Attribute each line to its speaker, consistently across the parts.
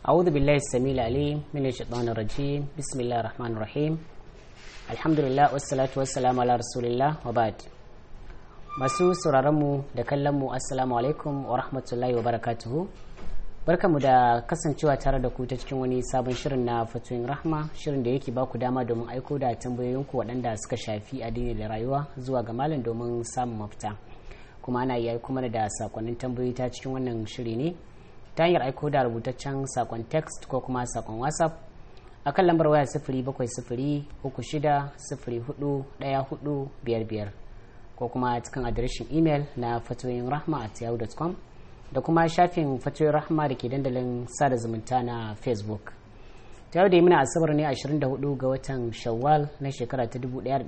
Speaker 1: أعوذ بالله السميع العليم من الشيطان الرجيم بسم الله الرحمن الرحيم الحمد لله والصلاة والسلام على رسول الله وبعد masu sauraronmu da kallonmu assalamu alaikum wa rahmatullahi wa barakatuhu barkamu da kasancewa tare da ku ta cikin wani sabon shirin na fatoyin rahma shirin da yake baku dama domin aiko da tambayoyinku waɗanda suka shafi addini da rayuwa zuwa ga malam domin samun mafita kuma ana iya aiko mana da sakonnin tambayoyi ta cikin wannan shiri ne ta hanyar aiko da rubutaccen sakon text ko kuma sakon whatsapp a kan lambar waya sifiri bakwai sifiri uku shida sifiri hudu ɗaya hudu biyar biyar ko kuma cikin adireshin imel na fatoyin rahma at yahoo.com da kuma shafin fatoyin rahma da ke dandalin sada zumunta na facebook ta yau da yi muna asabar ne 24 ga watan shawwal na shekara ta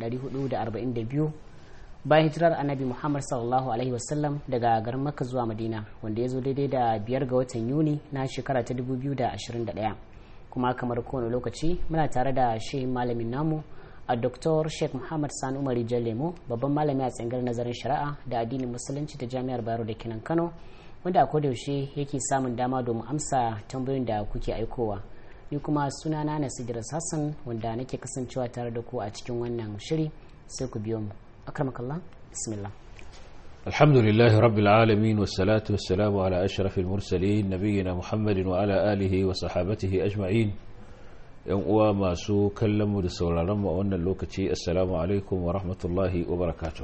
Speaker 1: 1442 bayan hijirar annabi muhammad sallallahu alaihi wasallam daga garin makka zuwa madina wanda ya zo daidai da biyar ga watan yuni na shekara ta 2021 kuma kamar kowane lokaci muna tare da shehin malamin namu a Dr. Sheikh Muhammad Sani Umar Lemo babban malami a tsangar nazarin shari'a da addinin musulunci ta Jami'ar Bayero da Kinan Kano wanda a yaushe yake samun dama domin amsa tambayoyin da kuke aikowa. Ni kuma sunana Nasiru Hassan wanda nake kasancewa tare da ku a cikin wannan shiri sai ku biyo mu. Akramakallah, bismillah.
Speaker 2: الحمد لله رب العالمين والصلاة والسلام على أشرف المرسلين نبينا محمد وعلى آله وصحابته أجمعين yan uwa masu kallonmu da sauraronmu a wannan lokaci assalamu alaikum wa rahmatullahi wa barakatuh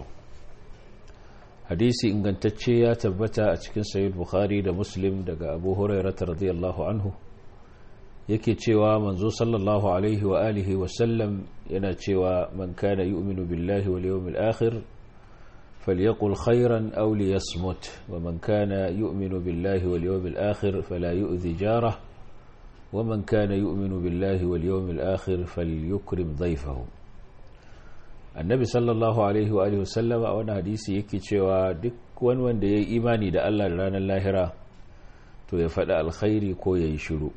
Speaker 2: hadisi ingantacce ya tabbata a cikin sayyid bukhari da muslim daga abu hurairata radiyallahu anhu yake cewa manzo sallallahu alaihi wa alihi wa sallam yana cewa man kana yu'minu billahi wal yawmil akhir فليقل خيرا أو ليصمت ومن كان يؤمن بالله واليوم الآخر فلا يؤذي جاره ومن كان يؤمن بالله واليوم الآخر فليكرم ضيفه النبي صلى الله عليه وآله وسلم a wani hadisi yake cewa duk wani wanda ya yi imani da Allah da ranar lahira to ya faɗi alkhairi ko ya yi shiru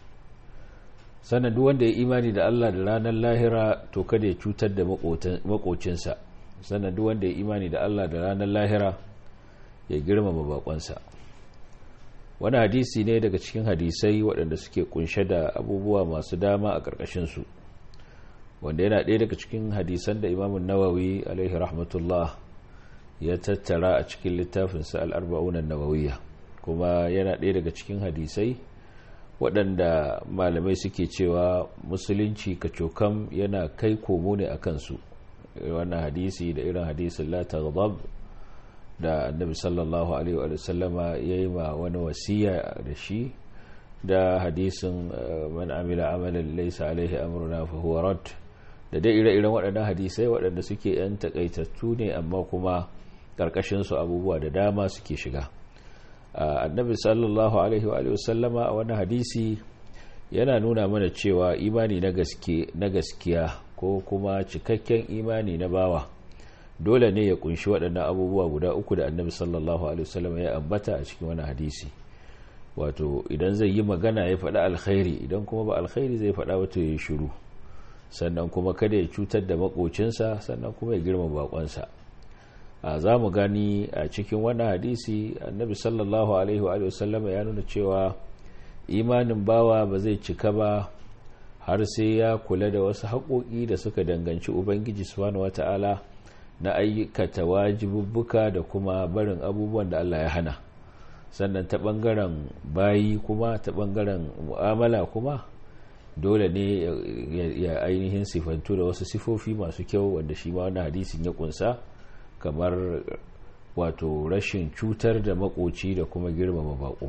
Speaker 2: sannan duk wanda ya yi imani da Allah da ranar lahira to kada ya cutar da makocinsa sannan duk wanda ya yi imani da Allah da ranar lahira ya girmama bakonsa wani hadisi ne daga cikin hadisai waɗanda suke kunshe da abubuwa masu dama a ƙarƙashinsu wanda yana ɗaya daga cikin hadisan da imamun nawawi alaihi rahmatullah ya tattara a cikin littafinsa al'arba'unan nawawiya kuma yana ɗaya daga cikin hadisai waɗanda malamai suke cewa musulunci kacokam yana kai komo ne a kansu wannan hadisi da irin hadisin la taghdab da annabi sallallahu alaihi wa sallama ya yi ma wani wasiya da shi da hadisin man amila amalan laysa alaihi amruna fa huwa rad da dai ire-iren waɗannan hadisai waɗanda suke yan takaitattu ne amma kuma karkashin su abubuwa da dama suke shiga annabi sallallahu alaihi wa sallama a wani hadisi yana nuna mana cewa imani na gaske na gaskiya ko kuma cikakken imani na bawa dole ne ya kunshi waɗannan abubuwa guda uku da annabi sallallahu alaihi wasallam ya ambata a cikin wani hadisi wato idan zai yi magana ya faɗa alkhairi idan kuma ba alkhairi zai faɗa wato ya shiru sannan kuma kada ya cutar da makocinsa sannan kuma ya girma bakonsa a za mu gani a cikin wani hadisi annabi sallallahu alaihi wasallam ya nuna cewa imanin bawa ba zai cika ba har sai ya kula da wasu haƙoƙi da suka danganci ubangiji subhanahu wata'ala na aikata wajibubbuka da kuma barin abubuwan da Allah ya hana sannan ta ɓangaren bayi kuma ta ɓangaren mu'amala kuma dole ne ya ainihin sifantu da wasu sifofi masu kyau wanda shi ma wannan hadisin ya kunsa kamar wato rashin cutar da makoci da kuma girmama bako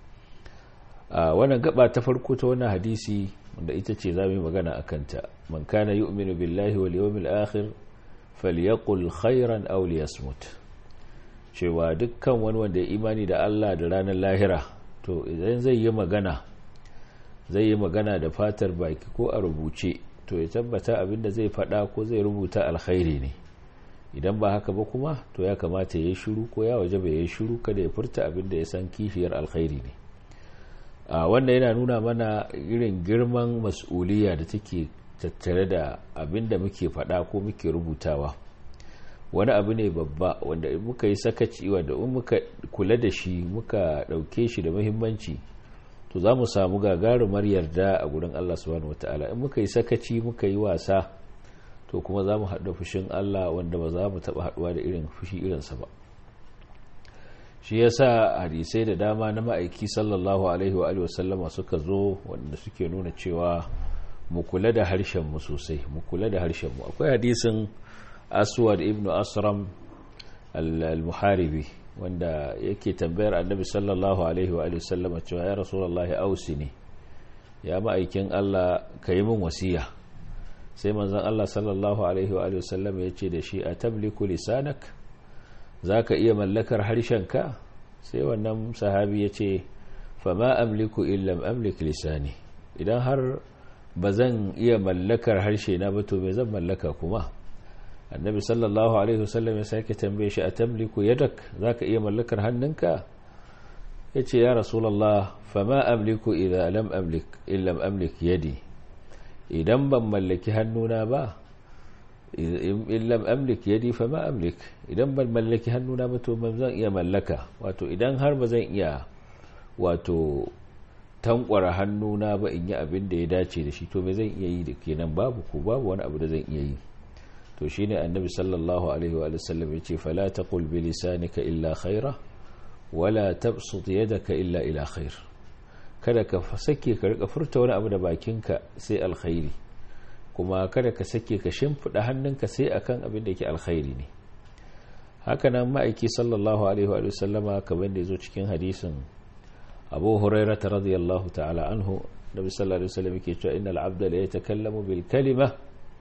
Speaker 2: a wannan gaba ta farko ta wannan hadisi wanda ita ce za mu yi magana a kanta man kana yu'minu billahi wal yawmil akhir falyaqul khairan aw liyasmut cewa dukkan wani wanda ya imani da Allah da ranar lahira to idan zai yi magana zai yi magana da fatar baki ko a rubuce to ya tabbata abinda zai faɗa ko zai rubuta alkhairi ne idan ba haka ba kuma to ya kamata ya yi shiru ko ya waje bai yi shiru kada ya furta abinda ya san kishiyar alkhairi ne a wanda yana nuna mana irin girman mas'uliya da take tattare da abin da muke faɗa ko muke rubutawa wani abu ne babba wanda muka yi sakaci wanda in muka kula da shi muka ɗauke shi da muhimmanci to za mu samu gagarumar yarda a gurin Allah subhanahu wataala in muka yi sakaci muka yi wasa to kuma za mu haɗa fushin Allah wanda ba za mu taɓa haɗuwa da irin fushi irinsa ba shi ya sa hadisai da dama na ma'aiki sallallahu alaihi wa wasallama suka zo wanda suke nuna cewa mu kula da harshenmu sosai mu kula da harshenmu akwai hadisin aswad ibn asram al-muharibi wanda yake tambayar annabi sallallahu alaihi wa sallama cewa ya rasulullahi ausi ne ya ma'aikin Allah ka yi min wasiya sai manzon Allah sallallahu alaihi wa sallama ya ce da shi a tabliku lisanak za ka iya mallakar harshenka sai wannan sahabi ya ce fama amliku illam amlik lisani idan har ba zan iya mallakar harshe na ba to me zan mallaka kuma annabi sallallahu alaihi wasallam ya sake tambaye shi a tamliku yadak za ka iya mallakar hannunka ya ce ya rasulallah fama amliku idan lam amlik illam amlik yadi idan ban mallaki hannuna ba in lam amlik yadi fa ma amlik idan ban mallaki hannuna ba to ban zan iya mallaka wato idan har ba zan iya wato tankwara hannuna ba in yi abin da ya dace da shi to me zan iya yi da kenan babu ko babu wani abu da zan iya yi to shine annabi sallallahu alaihi wa sallam yace fala taqul bi lisanika illa khaira wala tabsut yadaka illa ila khair kada ka sake ka rika furta wani abu da bakinka sai alkhairi kuma kada ka sake ka shimfiɗa hannunka sai akan abin da yake alkhairi ne hakanan ma'aiki sallallahu alaihi wa sallama kamar da ya zo cikin hadisin abu huraira ta radiyallahu ta'ala anhu da sallallahu alaihi wasallam yake cewa innal abda la yatakallamu bil kalima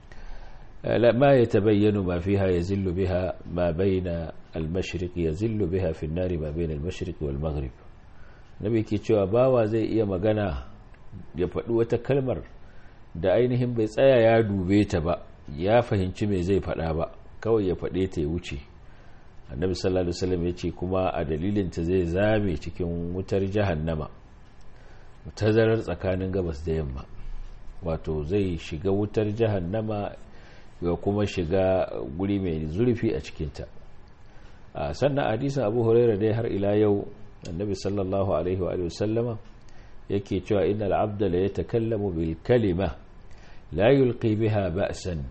Speaker 2: la ma yatabayyanu ma fiha yazillu biha ma bayna al mashriq yazillu biha fi an-nar ma bayna al mashriq wal maghrib nabi ke cewa bawa zai iya magana ya faɗi wata kalmar da ainihin bai tsaya ya dube ta ba ya fahimci mai zai faɗa ba kawai ya faɗe ta ya wuce annabi sallallahu alaihi wasallam ya ce kuma a dalilinta zai zame cikin wutar jahannama tazarar tsakanin gabas da yamma wato zai shiga wutar jahannama ya kuma shiga guri mai zurfi a cikinta a sannan hadisin abu huraira dai har ila yau annabi sallallahu alaihi wa sallama yake cewa innal abda la yatakallamu bil kalima la yulqi biha ba'san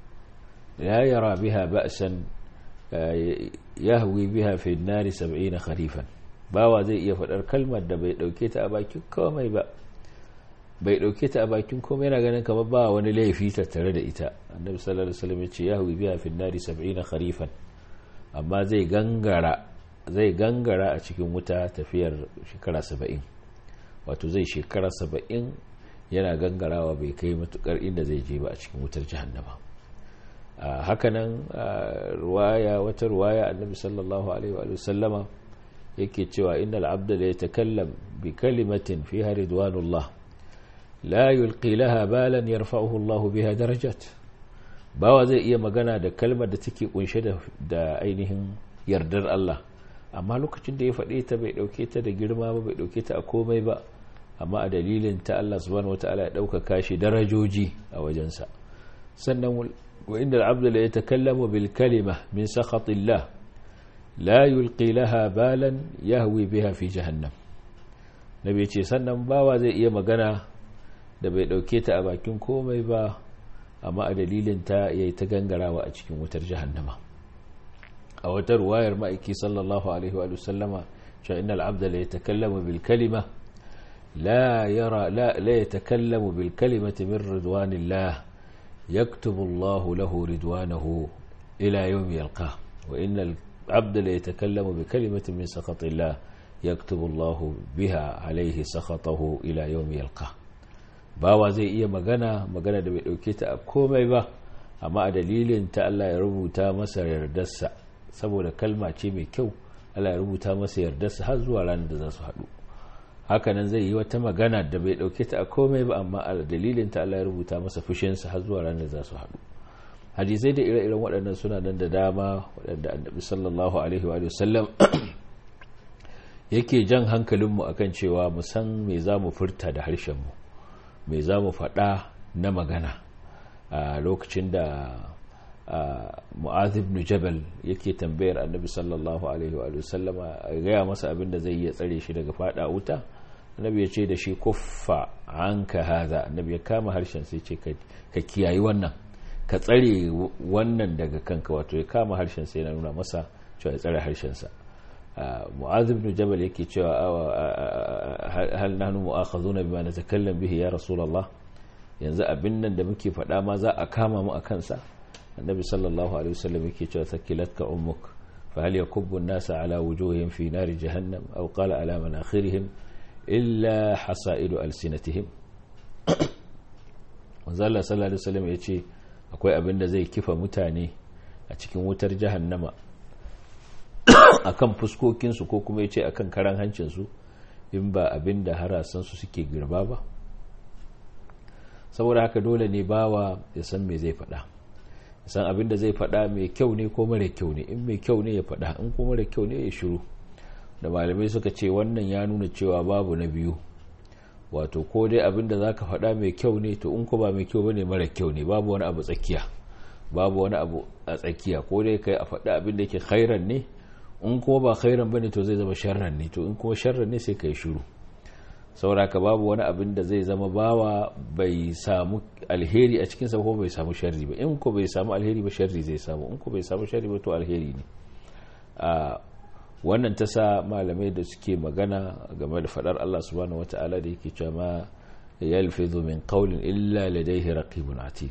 Speaker 2: la yara biha ba'san yahwi biha fi an-nar 70 kharifan bawa zai iya fadar kalmar da bai dauke ta a bakin komai ba bai dauke ta a bakin komai yana ganin kamar ba wani laifi tattare da ita annabi sallallahu alaihi wasallam ya ce yahwi biha fi an-nar 70 kharifan amma zai gangara zai gangara a cikin wuta tafiyar shekara 70 wato zai shekara saba'in yana gangarawa bai kai matukar inda zai je ba a cikin wutar jahannama hakanan ruwaya wata ruwaya annabi sallallahu alaihi wa sallama yake cewa innal abda la yatakallam bi kalimatin fiha ridwanullah la yulqi laha balan yarfa'uhu Allah biha darajat bawa zai iya magana da kalmar da take kunshe da ainihin yardar Allah amma lokacin da ya faɗe ta bai ɗauke ta da girma ba bai ɗauke ta a komai ba amma a dalilin ta Allah subhanahu wata'ala ya ɗaukaka shi darajoji a wajensa sannan wa inda al'abda la yatakallamu bil kalima min sakhatillah la yulqi laha balan yahwi biha fi jahannam nabi ce sannan bawa zai iya magana da bai ɗauke ta a bakin komai ba amma a dalilin ta yayi ta gangarawa a cikin wutar jahannama a wata ruwayar ma'aiki sallallahu alaihi wa sallama cewa innal abda la yatakallamu bil kalima la yara la la yatakallamu bil kalimati min ridwanillah yaktubu Allahu lahu ridwanahu ila yawm yalqa wa innal abda la yatakallamu bi kalimatin min sakhatillah yaktubu Allahu biha alayhi sakhatahu ila yawm yalqa bawa zai iya magana magana da bai dauke ta a komai ba amma a dalilin ta Allah ya rubuta masa yardarsa saboda kalma ce mai kyau Allah ya rubuta masa yardarsa har zuwa ranar da za su haɗu hakanan zai yi wata magana da bai ɗauke ta a komai ba amma a dalilin ta Allah ya rubuta masa fushinsa har zuwa ranar da za su haɗu hadisai da ire-iren waɗannan suna nan da dama waɗanda annabi sallallahu alaihi wa sallam yake jan hankalinmu akan cewa mu san me za mu furta da harshenmu me za mu faɗa na magana a lokacin da mu'az ibn jabal yake tambayar annabi sallallahu alaihi wa sallama a gaya masa abin da zai iya tsare shi daga fada wuta annabi ya ce da shi kuffa anka hadha annabi ya kama harshen sai ce ka kiyayi wannan ka tsare wannan daga kanka wato ya kama harshen sai na nuna masa cewa ya tsare harshen sa mu'adh ibn jabal yake cewa hal nahnu mu'akhazuna bima natakallam bihi ya rasulullah yanzu abin nan da muke faɗa ma za a kama mu a kansa annabi sallallahu alaihi wasallam yake cewa sakilatka ummuk fa hal yakubbu an-nasa ala wujuhihim fi nari jahannam aw qala ala manakhirihim illa hasaidu alsinatihim manzo Allah sallallahu alaihi wasallam yace akwai abin da zai kifa mutane a cikin wutar jahannama akan fuskokin su ko kuma yace akan karan hancin su in ba abin da harasan su suke girba ba saboda haka dole ne bawa ya san me zai faɗa san abin da zai faɗa mai kyau ne ko mara kyau ne in mai kyau ne ya faɗa in ko mara kyau ne ya shiru da malamai suka ce wannan ya nuna cewa babu na biyu wato ko dai abin da zaka faɗa mai kyau ne to in ko ba mai kyau bane mara kyau ne babu wani abu tsakiya babu wani abu a tsakiya ko dai kai a faɗa abin da yake khairan ne in kuma ba khairan bane to zai zama sharran ne to in kuma sharran ne sai kai shiru sauraka babu wani abin da zai zama bawa bai samu alheri a cikinsa ko bai samu sharri ba in ko bai samu alheri ba sharri zai samu in ko bai samu sharri ba to alheri ne a wannan ta sa malamai da suke magana game da fadar Allah subhanahu wata'ala da yake cewa ma yalfizu min qawlin illa ladayhi raqibun atid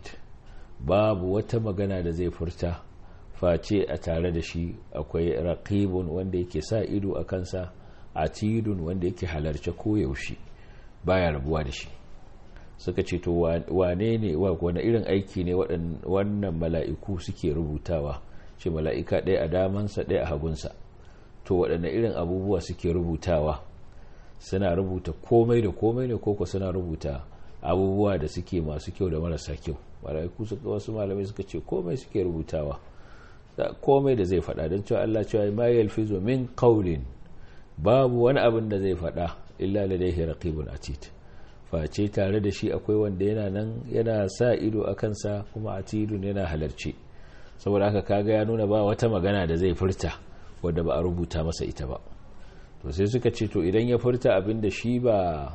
Speaker 2: babu wata magana da zai furta face a tare da shi akwai raqibun wanda yake sa ido a kansa atidun wanda yake halarce koyaushe baya rabuwa da shi suka ce to wane ne wani irin aiki ne wannan mala'iku suke rubutawa ce mala'ika ɗaya a damansa ɗaya a hagunsa to waɗanne irin abubuwa suke rubutawa suna rubuta komai da komai ne koko suna rubuta abubuwa da suke masu kyau da marasa kyau mala'iku suka wasu malamai suka ce komai suke rubutawa komai da zai faɗa don cewa Allah cewa ma yalfizu min qawlin babu wani abin da zai faɗa illa ladaihi raqibun atid face tare da shi akwai wanda yana nan yana sa ido a kansa kuma atidun yana halarci saboda haka kaga ya nuna ba wata magana da zai furta wadda ba a rubuta masa ita ba to sai suka ce to idan ya furta abin da shi ba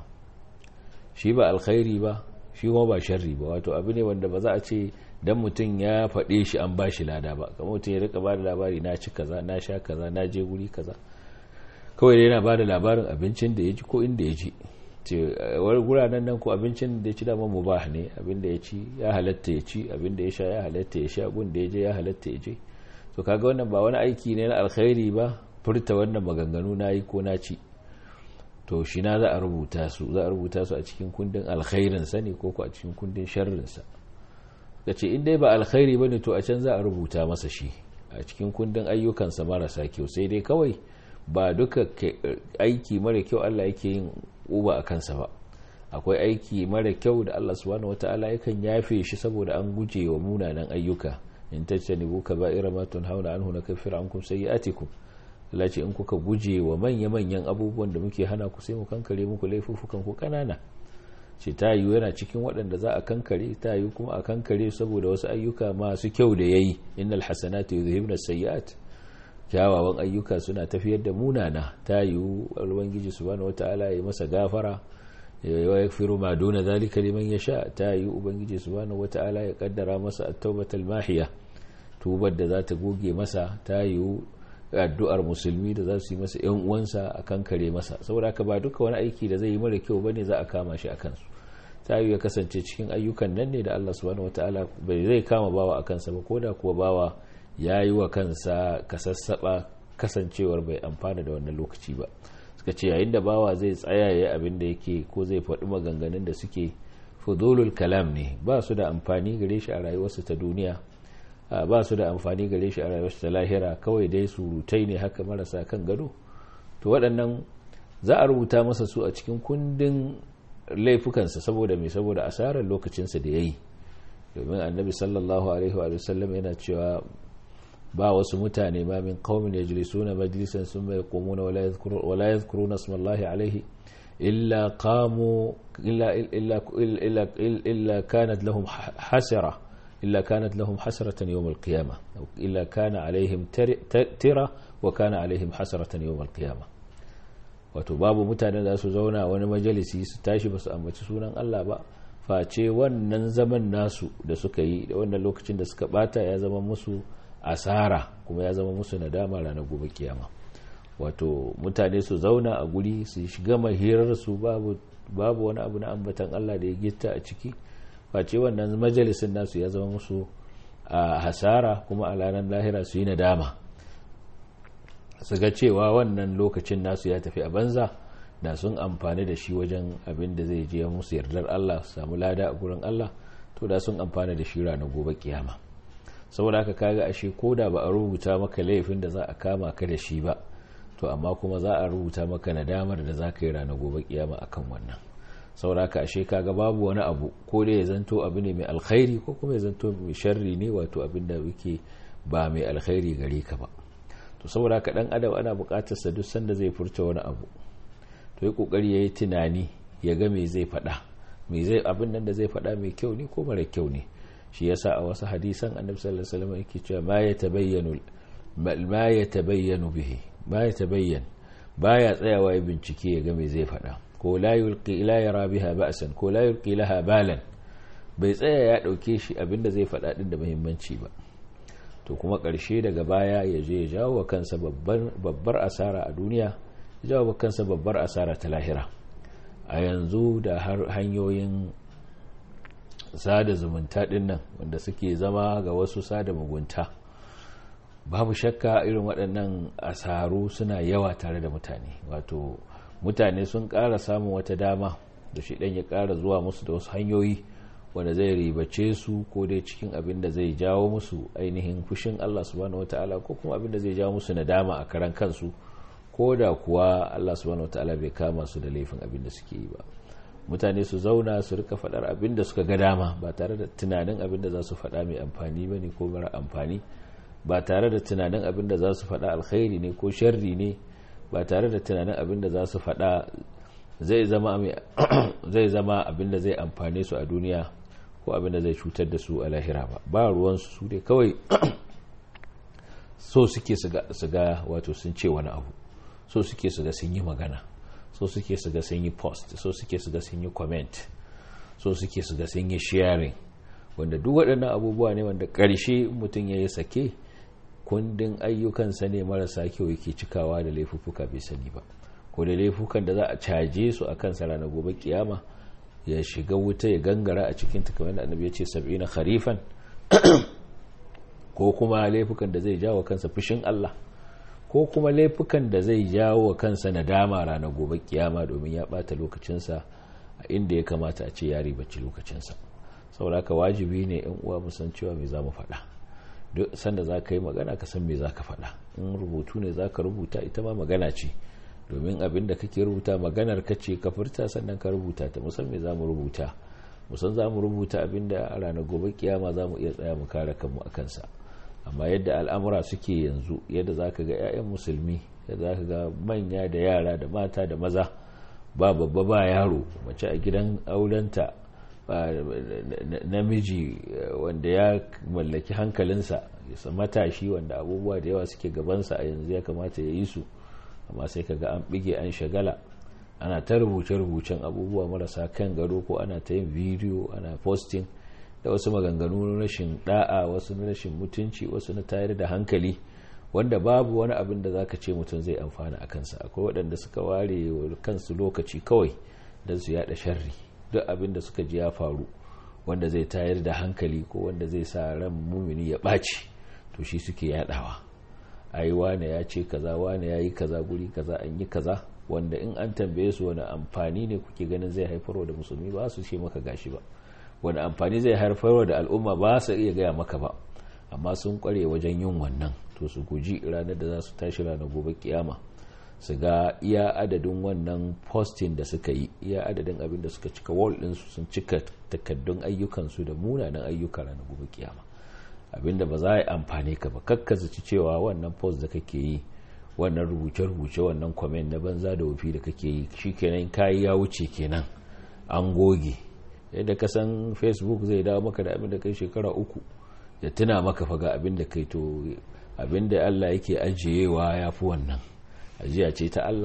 Speaker 2: shi ba alkhairi ba shi kuma ba sharri ba wato abu ne wanda ba za a ce dan mutum ya faɗe shi an ba shi lada ba kamar mutum ya rika ba da labari na ci kaza na sha kaza na je guri kaza kawai yana ba da labarin abincin da ya ci ko inda ya ci wani guranen nan ko abincin da ya ci dama mubah ne abin da ya ci ya halatta ya ci abin da ya sha ya halatta ya sha gun da ya je ya halatta ya je to kaga wannan ba wani aiki ne na alkhairi ba furta wannan maganganu na yi ko na ci to shi na za a rubuta su za a rubuta su a cikin kundin alkhairin sa ne ko ko a cikin kundin sharrin sa kace in dai ba alkhairi bane to a can za a rubuta masa shi a cikin kundin ayyukansa marasa kyau sai dai kawai ba duka aiki mara kyau Allah yake yin uba a kansa ba akwai aiki mara kyau da Allah subhanahu wataala yakan yafe shi saboda an guje wa munanan ayyuka in tajtanibu kaba'ira ma tunhauna anhu nakaffir ankum sayyi'atikum Allah ce in kuka guje wa manya manyan abubuwan da muke hana ku sai mu kankare muku laifufukan ku kanana ce ta yiwu yana cikin waɗanda za a kankare ta yiwu kuma a kankare saboda wasu ayyuka masu kyau da yayi innal hasanatu yuzhibna sayyi'at kyawawan ayyuka suna tafiyar da munana ta yiwu ubangiji subhanahu wataala ya masa gafara ya yaghfiru ma duna zalika liman yasha ta yiwu ubangiji subhanahu wataala ya kaddara masa at-taubatal mahiya tubar da za ta goge masa ta yiwu addu'ar musulmi da za su yi masa yan uwansa a kankare masa saboda haka ba duka wani aiki da zai yi mara kyau bane za a kama shi akan su ta yiwu ya kasance cikin ayyukan nan ne da Allah subhanahu wataala bai zai kama bawa akan sa ba koda kuwa bawa ya yi wa kansa kasassaba kasancewar bai amfana da wannan lokaci ba suka ce yayin da bawa zai tsaya ya abin da yake ko zai faɗi maganganun da suke fudulul kalam ne ba su da amfani gare shi a rayuwarsa ta duniya ba su da amfani gare shi a rayuwarsa ta lahira kawai dai surutai ne haka marasa kan gado to waɗannan za a rubuta masa su a cikin kundin laifukansa saboda mai saboda asarar lokacinsa da ya yi domin annabi sallallahu alaihi wa sallam yana cewa ba wasu mutane ma min qaumin yajlisuna majlisan thumma yaqumuna wala yadhkuruna wala yadhkuruna ismallahi alayhi illa qamu illa illa illa illa kanat lahum hasara illa kanat lahum hasratan yawm alqiyamah illa kana alaihim tira wa kana alaihim hasratan yawm alqiyamah wato babu mutanen da su zauna wani majalisi su tashi ba su ambaci sunan Allah ba face wannan zaman nasu da suka yi da wannan lokacin da suka bata ya zama musu asara kuma ya zama musu nadama ranar gobe kiyama wato mutane su zauna a guri su shiga mahirar su babu babu wani abu na ambatan Allah da ya gitta a ciki face wannan majalisin nasu ya zama musu a hasara kuma a ranar lahira su yi nadama su ga cewa wannan lokacin nasu ya tafi a banza da sun amfani da shi wajen abin da zai je musu yardar Allah su samu lada a gurin Allah to da sun amfani da shi ranar gobe kiyama saboda haka kaga ashe ko da ba a rubuta maka laifin da za a kama ka da shi ba to amma kuma za a rubuta maka nadamar da za ka yi ranar gobe kiyama akan wannan saboda haka ashe kaga babu wani abu ko da ya zanto abu ne mai alkhairi ko kuma ya zanto mai sharri ne wato abin da yake ba mai alkhairi gare ka ba to saboda haka dan adam ana buƙatar sa duk sanda zai furta wani abu to yi kokari yayi tunani ya ga me zai faɗa me zai abin nan da zai faɗa mai kyau ne ko mara kyau ne shi yasa a wasu hadisan annabi sallallahu alaihi wasallam yake cewa ma yatabayyanu ma yatabayyanu bihi ma yatabayyan baya tsayawa ya bincike ya ga me zai faɗa ko la yulqi la yara biha ba'san ko la yulqi laha balan bai tsaya ya dauke shi abinda zai faɗa din da muhimmanci ba to kuma ƙarshe daga baya ya je ya jawo kansa babbar asara a duniya ya jawo kansa babbar asara ta lahira a yanzu da har hanyoyin sada zumunta din nan wanda suke zama ga wasu sada mugunta babu shakka irin waɗannan asaru suna yawa tare da mutane wato mutane sun ƙara samun wata dama da shi ɗan ya ƙara zuwa musu da wasu hanyoyi wanda zai ribace su ko dai cikin abin da zai jawo musu ainihin fushin Allah subhanahu wataala ko kuma abin da zai jawo musu nadama a karan kansu ko da kuwa Allah subhanahu wataala bai kama su da laifin abin da suke yi ba mutane su zauna su rika faɗar abin da suka ga dama ba tare da tunanin abin da za su faɗa mai amfani ba ne ko mara amfani ba tare da tunanin abin da za su faɗa alkhairi ne ko sharri ne ba tare da tunanin abin da za su faɗa zai zama abin da zai amfane su a duniya ko abin da zai cutar da su a lahira ba ba ruwansu su dai kawai so suke su ga wato sun ce wani abu so suke su ga sun yi magana so suke su ga sun yi post so suke su ga sun yi comment so suke su ga sun yi sharing wanda duk waɗannan abubuwa ne wanda ƙarshe mutum ya yi sake kundin ayyukansa ne marasa kyau yake cikawa da laifuffuka bai sani ba ko da laifukan da za a caje su a kansa ranar gobe kiyama ya shiga wuta ya gangara a cikin kamar da annabi ya ce sab'ina kharifan ko kuma laifukan da zai jawo kansa fushin Allah ko kuma laifukan da zai jawo kansa nadama ranar gobe kiyama domin ya bata lokacinsa a inda ya kamata a ce ya ribaci lokacinsa saboda haka wajibi ne yan uwa mu san cewa me za mu faɗa duk sanda za ka yi magana ka san me za ka faɗa in rubutu ne za ka rubuta ita ma magana ce domin abin da kake rubuta maganar ka ce ka furta sannan ka rubuta ta musan me za mu rubuta musan za mu rubuta abin da a ranar gobe kiyama za mu iya tsaya mu kare kanmu a kansa amma yadda al'amura suke yanzu yadda za ka ga 'ya'yan musulmi yadda za ka ga manya da yara da mata da maza ba babba ba yaro mace a gidan aurenta namiji wanda ya mallaki hankalinsa matashi wanda abubuwa da yawa suke gabansa a yanzu ya kamata ya yi su amma sai kaga an bige an shagala ana ta rubuce-rubucen abubuwa marasa kan gado ko ana ta yin bidiyo ana posting da wasu maganganu na rashin da'a wasu na rashin mutunci wasu na tayar da hankali wanda babu wani abin da zaka ce mutum zai amfana a kansa akwai waɗanda suka ware kansu lokaci kawai don su yada sharri duk abin da suka ji ya faru wanda zai tayar da hankali ko wanda zai sa ran mumini ya ɓaci to shi suke yadawa ai wane ya ce kaza wane ya yi kaza guri kaza an yi kaza wanda in an tambaye su wani amfani ne kuke ganin zai haifarwa da musulmi ba su ce maka gashi ba wani amfani zai haifarwa da al'umma ba su iya gaya maka ba amma sun kware wajen yin wannan to su guji ranar da za su tashi ranar gobe kiyama su ga iya adadin wannan posting da suka yi iya adadin abin da suka cika wall ɗinsu sun cika takaddun ayyukansu da munanan ayyuka ranar gobe kiyama abinda ba za a yi amfani ka ba kakkazaci cewa wannan post da kake yi wannan rubuce-rubuce wannan comment na banza da wufi da kake yi shi kenan kayi ya wuce kenan an goge yadda ka san facebook zai dawo maka da abin da kai shekara uku ya tuna maka faga abin da kai to abin da allah yake ajiyewa ya fi wannan ajiya ce ta allah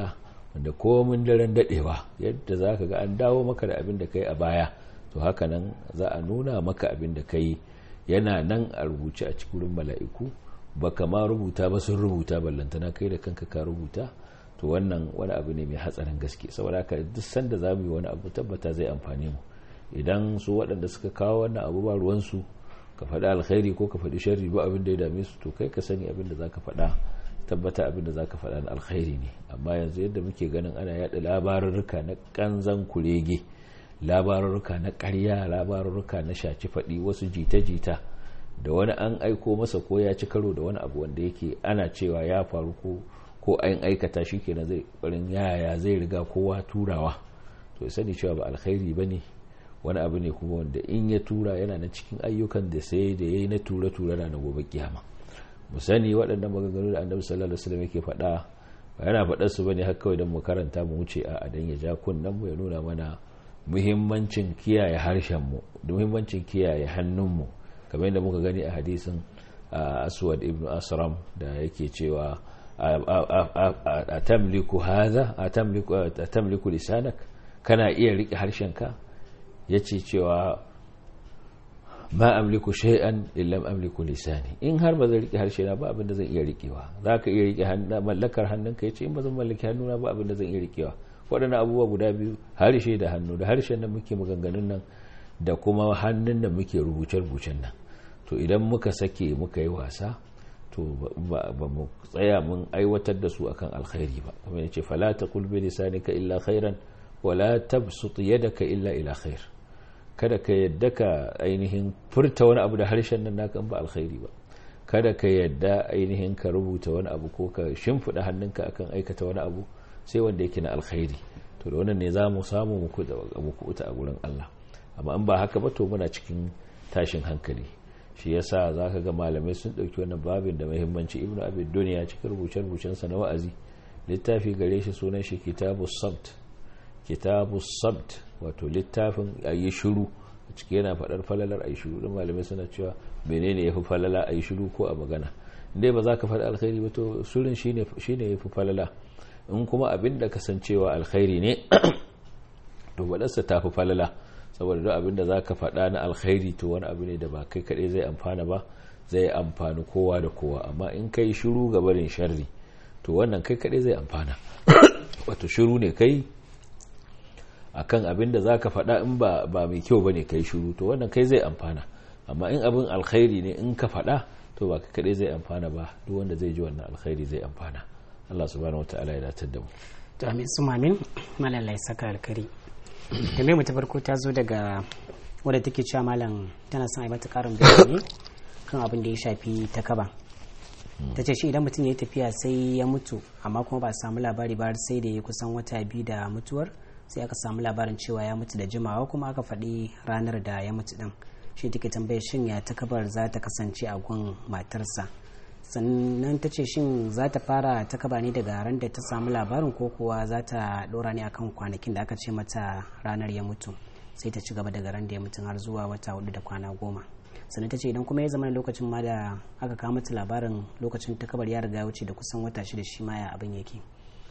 Speaker 2: wanda komin daren dadewa yadda za ka ga an dawo maka da abin da kai a baya to haka nan za a nuna maka abin da kai yana nan a rubuce a cikin mala'iku ba ma rubuta ba sun rubuta ballantana kai da kanka ka rubuta to wannan wani abu ne mai hatsarin gaske saboda haka duk sanda za mu yi wani abu tabbata zai amfane mu idan su waɗanda suka kawo wannan abu ba ruwansu ka faɗi alkhairi ko ka faɗi sharri ba abin da ya dame su to kai ka sani abin da za ka faɗa tabbata abin da za ka faɗa na alkhairi ne amma yanzu yadda muke ganin ana yaɗa labarurruka na ƙanzan kurege labarurruka na ƙarya labarurruka na shaci faɗi wasu jita-jita da wani an aiko masa ko ya ci karo da wani abu wanda yake ana cewa ya faru ko ko an aikata shi kenan zai ƙwarin yaya zai riga kowa turawa to sani cewa ba alkhairi ba ne wani abu ne kuma wanda in ya tura yana na cikin ayyukan da sai da ya yi na tura-tura na gobe kiyama mu sani waɗannan maganganu da annabi sallallahu alaihi wasallam yake faɗa ba yana faɗar su bane har kawai don mu karanta mu wuce a dan ya ja kunnen mu ya nuna mana muhimmancin kiyaye harshen mu da muhimmancin kiyaye hannun mu kamar yadda muka gani a hadisin aswad ibn asram da yake cewa atamliku hadha atamliku atamliku lisanak kana iya rike harshenka yace cewa ma amliku shay'an illam amliku lisani in har ba zan rike harshe na ba abin da zan iya rikewa zaka iya rike mallakar hannunka yace in ba zan mallaki hannuna ba abin da zan iya rikewa waɗannan abubuwa guda biyu harshe da hannu da harshen nan muke maganganun nan da kuma hannun da muke rubuce-rubucen nan to idan muka sake muka yi wasa to ba mu tsaya mun aiwatar da su akan alkhairi ba kuma yace fala taqul bi lisanika illa khairan wala tabsut yadaka illa ila khair kada ka yadda ka ainihin furta wani abu da harshen nan naka ba alkhairi ba kada ka yadda ainihin ka rubuta wani abu ko ka shimfiɗa hannunka akan aikata wani abu sai wanda yake na alkhairi to da wannan ne za mu samu muku uta a gurin Allah amma in ba haka ba to muna cikin tashin hankali shi yasa za ka ga malamai sun ɗauki wannan babin da muhimmanci ibnu abid duniya cikin rubuce-rubucensa na wa'azi littafi gare shi sunan shi kitabu sabt kitabu sabt wato littafin a yi shiru a ciki yana faɗar falalar a yi shiru don malamai suna cewa menene ya fi falala a yi shiru ko a magana inda ba za ka faɗi alkhairi ba to shirin shi ne ya fi falala in kuma abin da kasancewa alkhairi ne to waɗansa ta fi falala saboda duk abin da za ka faɗa na alkhairi to wani abu ne da ba kai kaɗai zai amfana ba zai amfani kowa da kowa amma in kai shiru ga barin sharri to wannan kai kaɗai zai amfana wato shiru ne kai akan abin da za ka faɗa in ba mai kyau ba ne kai shiru to wannan kai zai amfana amma in abin alkhairi ne in ka faɗa to ba kai kaɗai zai amfana ba duk wanda zai ji wannan alkhairi zai amfana Allah subhanahu wataala ya datar da mu
Speaker 1: to amin su mamin malalai saka alkari tambayar mu ta farko ta zo daga wadda take cewa malam tana son a yi mata karin bayani kan abin da ya shafi ta kaba ta ce shi idan mutum ya yi tafiya sai ya mutu amma kuma ba a samu labari ba sai da ya kusan wata biyu da mutuwar sai aka samu labarin cewa ya mutu da jimawa kuma aka faɗi ranar da ya mutu ɗin shi take tambayar shin ya ta kabar za ta kasance a gun matarsa sannan ta ce shin za ta fara ta kaba ne daga ran da ta samu labarin ko kuwa za ta ɗora ne akan kwanakin da aka ce mata ranar ya mutu sai ta ci gaba daga ran da ya mutu har zuwa wata hudu da kwana goma sannan ta ce idan kuma ya zama lokacin ma da aka kawo mata labarin lokacin ta kabar ya riga wuce da kusan wata shida shi ma ya abin yake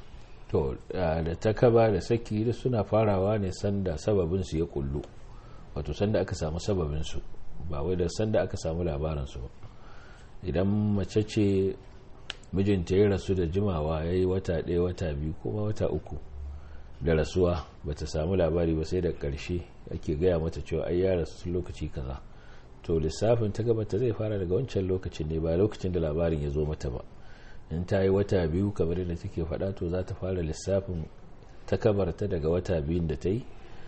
Speaker 2: to da ta kaba da saki da suna farawa ne sanda sababin su ya kullu wato sanda aka samu sababin su ba wai da sanda aka samu labarin su idan mace ce mijinta ya rasu da jimawa ya yi wata ɗaya wata biyu kuma wata uku da rasuwa ba ta samu labari ba sai da ƙarshe ake gaya mata cewa ai ya rasu lokaci kaza to lissafin ta gabata zai fara daga wancan lokacin ne ba lokacin da labarin ya zo mata ba in ta yi wata biyu kamar yadda take faɗa to za ta fara lissafin ta kabarta daga wata biyun da ta yi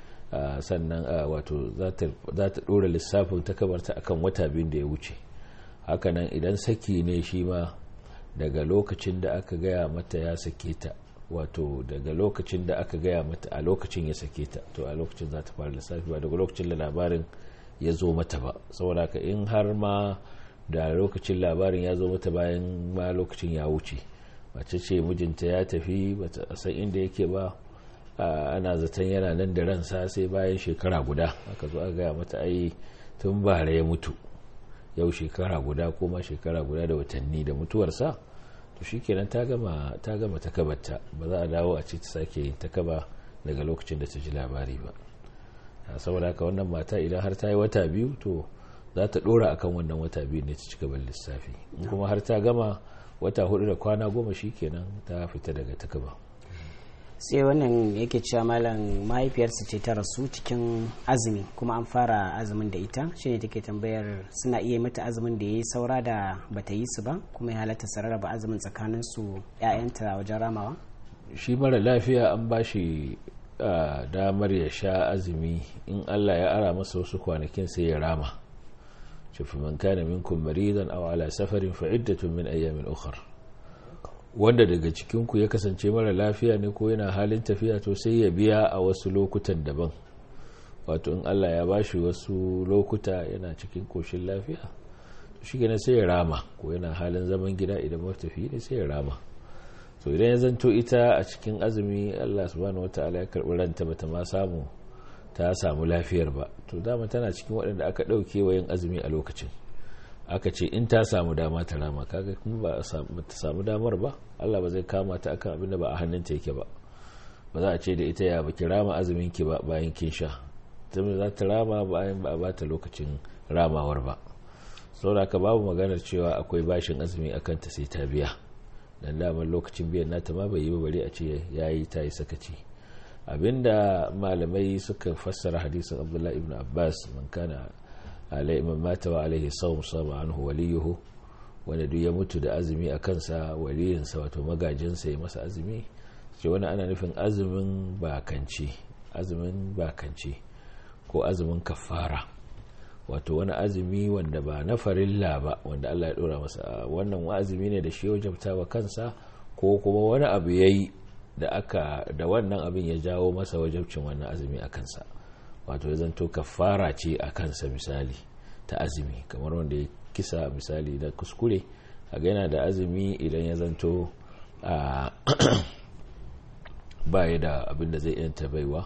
Speaker 2: sannan wato za ta ɗora lissafin ta kabarta akan wata biyun da ya wuce hakanan idan saki ne shi ma daga lokacin da aka gaya mata ya sake ta wato daga lokacin da aka gaya mata a lokacin ya sake ta to a lokacin za ta fara lissafi ba daga lokacin da labarin ya zo mata ba saboda ka in har ma da lokacin labarin ya zo mata bayan ma lokacin ya wuce mace ce mijinta ya tafi bata san inda yake ba ana zaton yana nan da ransa sai bayan shekara guda aka zo aka gaya mata ai tun bara ya mutu yau shekara guda ko ma shekara guda da watanni da mutuwarsa shikenan ta gama ta gama takabarta ba za a dawo a ce ta sake yin takaba daga lokacin da ta ji labari ba saboda haka wannan mata idan har ta yi wata biyu to za ta dora akan wannan wata biyu ne ta ci gaban lissafi kuma har ta gama wata hudu da kwana goma shikenan ta fita daga takaba
Speaker 1: sai wannan yake cewa malam mahaifiyarsa ce ta rasu cikin azumi kuma an fara azumin da ita shine take tambayar suna iya mata azumin da ya yi saura da bata yi su ba kuma ya halatta su rarraba azumin tsakanin su ƴaƴanta wajen ramawa
Speaker 2: shi mara lafiya an ba shi damar ya sha azumi in Allah ya ara masa wasu kwanakin sai ya rama shafi man kana minkum maridan aw ala safarin fa iddatun min ayyamin ukhra wanda daga cikinku ya kasance mara lafiya ne ko yana halin tafiya to sai ya biya a wasu lokutan daban wato in Allah ya bashi wasu lokuta yana cikin koshin lafiya to shi gina sai ya rama ko yana halin zaman gida idan matafi ne sai ya rama to idan ya zanto ita a cikin azumi Allah subhanahu wataala ya karbi ranta bata ma samu ta samu lafiyar ba to dama tana cikin waɗanda aka ɗauke wa yin azumi a lokacin aka ce in ta samu dama ta rama kaga kuma ba ta samu damar ba Allah ba zai kama ta akan abin da ba a hannunta yake ba ba za a ce da ita ya baki rama azumin ki ba bayan kin sha tunda za ta rama bayan ba a bata lokacin ramawar ba saboda ka babu maganar cewa akwai bashin azumi akan ta sai ta biya dan damar lokacin biyan nata ma bai yi ba bare a ce yayi ta yi sakaci abinda malamai suka fassara hadisin Abdullahi ibn Abbas man kana alai man mata wa alaihi sawm sama anhu waliyuhu wanda duk ya mutu da azumi a kansa waliyinsa wato magajinsa ya masa azumi ce wani ana nufin azumin bakanci azumin bakanci ko azumin kafara wato wani azumi wanda ba na farilla ba wanda Allah ya dora masa wannan azumi ne da shi wajabta wa kansa ko kuma wani abu yayi da aka da wannan abin ya jawo masa wajabcin wannan azumi a kansa wato ya zanto kafara ce a kansa misali ta azumi kamar wanda ya kisa misali da kuskure a yana da azumi idan ya zanto ba ya da abin da zai yanta baiwa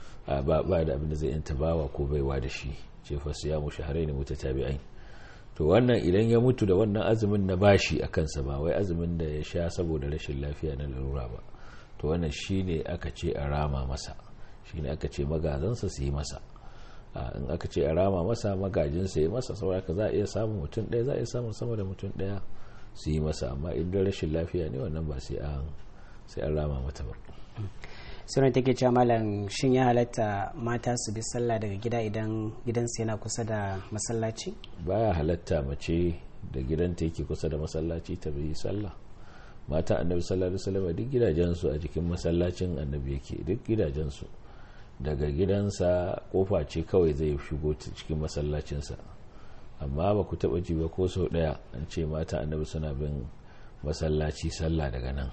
Speaker 2: ba da abin da zai yanta bawa ko baiwa da shi ce fasu ya mushi harai ne mutu tabi'ai to wannan idan ya mutu da wannan azumin na bashi a kansa ba wai azumin da ya sha saboda rashin lafiya na larura ba to wannan shine aka ce a rama masa shine aka ce magazansa su yi masa in aka ce a rama masa magajinsa yi masa sauraka za a iya samun mutum ɗaya za a iya samun sama da mutum ɗaya su yi masa amma idan rashin lafiya ne wannan ba sai an rama mata ba
Speaker 1: sunan take cewa malam shin ya halatta mata su bi sallah daga gida idan gidansu yana kusa da masallaci
Speaker 2: baya halatta mace da gidanta yake kusa da masallaci ta bi sallah mata annabi sallallahu alaihi wasallam duk gidajensu a jikin masallacin annabi yake duk gidajensu daga gidansa kofa ce kawai zai shigo cikin masallacinsa amma ba ku taba ji ba ko sau daya an ce mata annabi suna bin masallaci sallah daga nan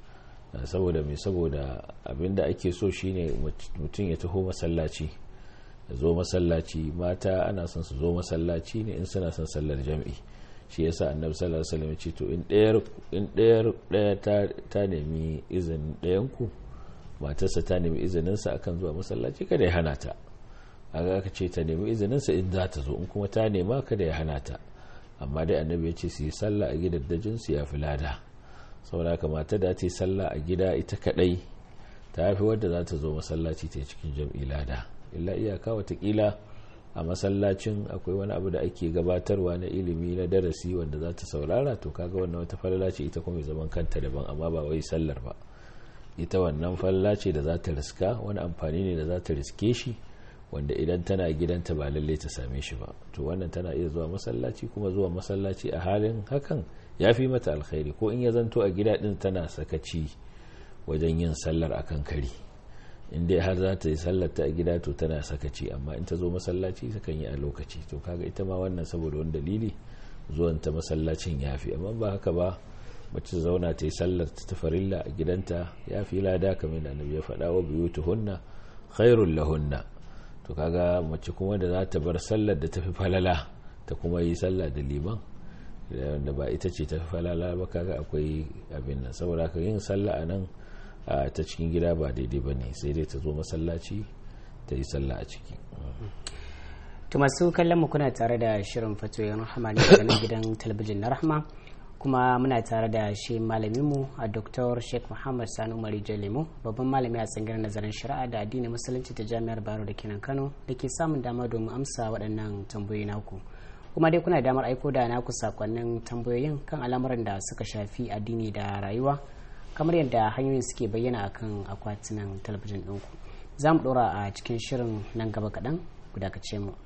Speaker 2: saboda mai saboda abinda ake so shine mutum ya taho masallaci ya zo masallaci mata ana son su zo masallaci ne in suna son sallar jam'i shi yasa annabi sallallahu alaihi wasallam ce to in ɗayar in ɗayar ɗaya ta nemi izinin ɗayan ku matarsa ta nemi izinin sa akan zuwa masallaci kada ya hana ta aga aka ce ta nemi izinin sa in za ta zo in kuma ta nema kada ya hana ta amma dai annabi ya ce su yi sallah a gidaddajin su ya fi lada saboda haka mata da ta yi sallah a gida ita kadai ta fi wadda za ta zo masallaci ta cikin jam'i lada illa iyaka watakila a masallacin akwai wani abu da ake gabatarwa na ilimi na darasi wanda za ta saurara to kaga wannan wata falala ce ita kuma zaman kanta daban amma ba wai sallar ba ita wannan falala ce da za ta riska wani amfani ne da za ta riske shi wanda idan tana gidanta ba lalle ta same shi ba to wannan tana iya zuwa masallaci kuma zuwa masallaci a halin hakan ya fi mata alkhairi ko in ya zanto a gida din tana sakaci wajen yin sallar akan kari in dai har za ta yi sallar ta a gida to tana sakaci amma in ta zo masallaci ta kan yi a lokaci to kaga ita ma wannan saboda wani dalili zuwan ta masallacin ya fi amma ba haka ba mace zauna ta yi sallar ta farilla a gidanta ya fi lada kamar da annabi ya faɗa wa buyutuhunna khairul lahunna to kaga mace kuma da za ta bar sallar da ta fi falala ta kuma yi sallah da liman da ba ita ce ta fi falala ba kaga akwai abin nan saboda ka yin sallah a nan ta cikin gida ba daidai ba ne sai dai ta zo masallaci ta yi sallah a ciki
Speaker 1: to masu kallon mu kuna tare da shirin fatoyin rahama ne daga nan gidan talabijin na rahama kuma muna tare da shi malaminmu a dr sheikh muhammad sani umari jalemu babban malami a tsangirar nazarin shari'a da addinin musulunci ta jami'ar baro da kenan kano da ke samun dama domin amsa waɗannan tambayoyi naku kuma dai kuna damar aiko da naku sakonnin tambayoyin kan al'amuran da suka shafi addini da rayuwa kamar yadda hanyoyin suke bayyana akan akwatunan talabijin ɗinku za mu ɗora a cikin shirin nan gaba kaɗan ku dakace mu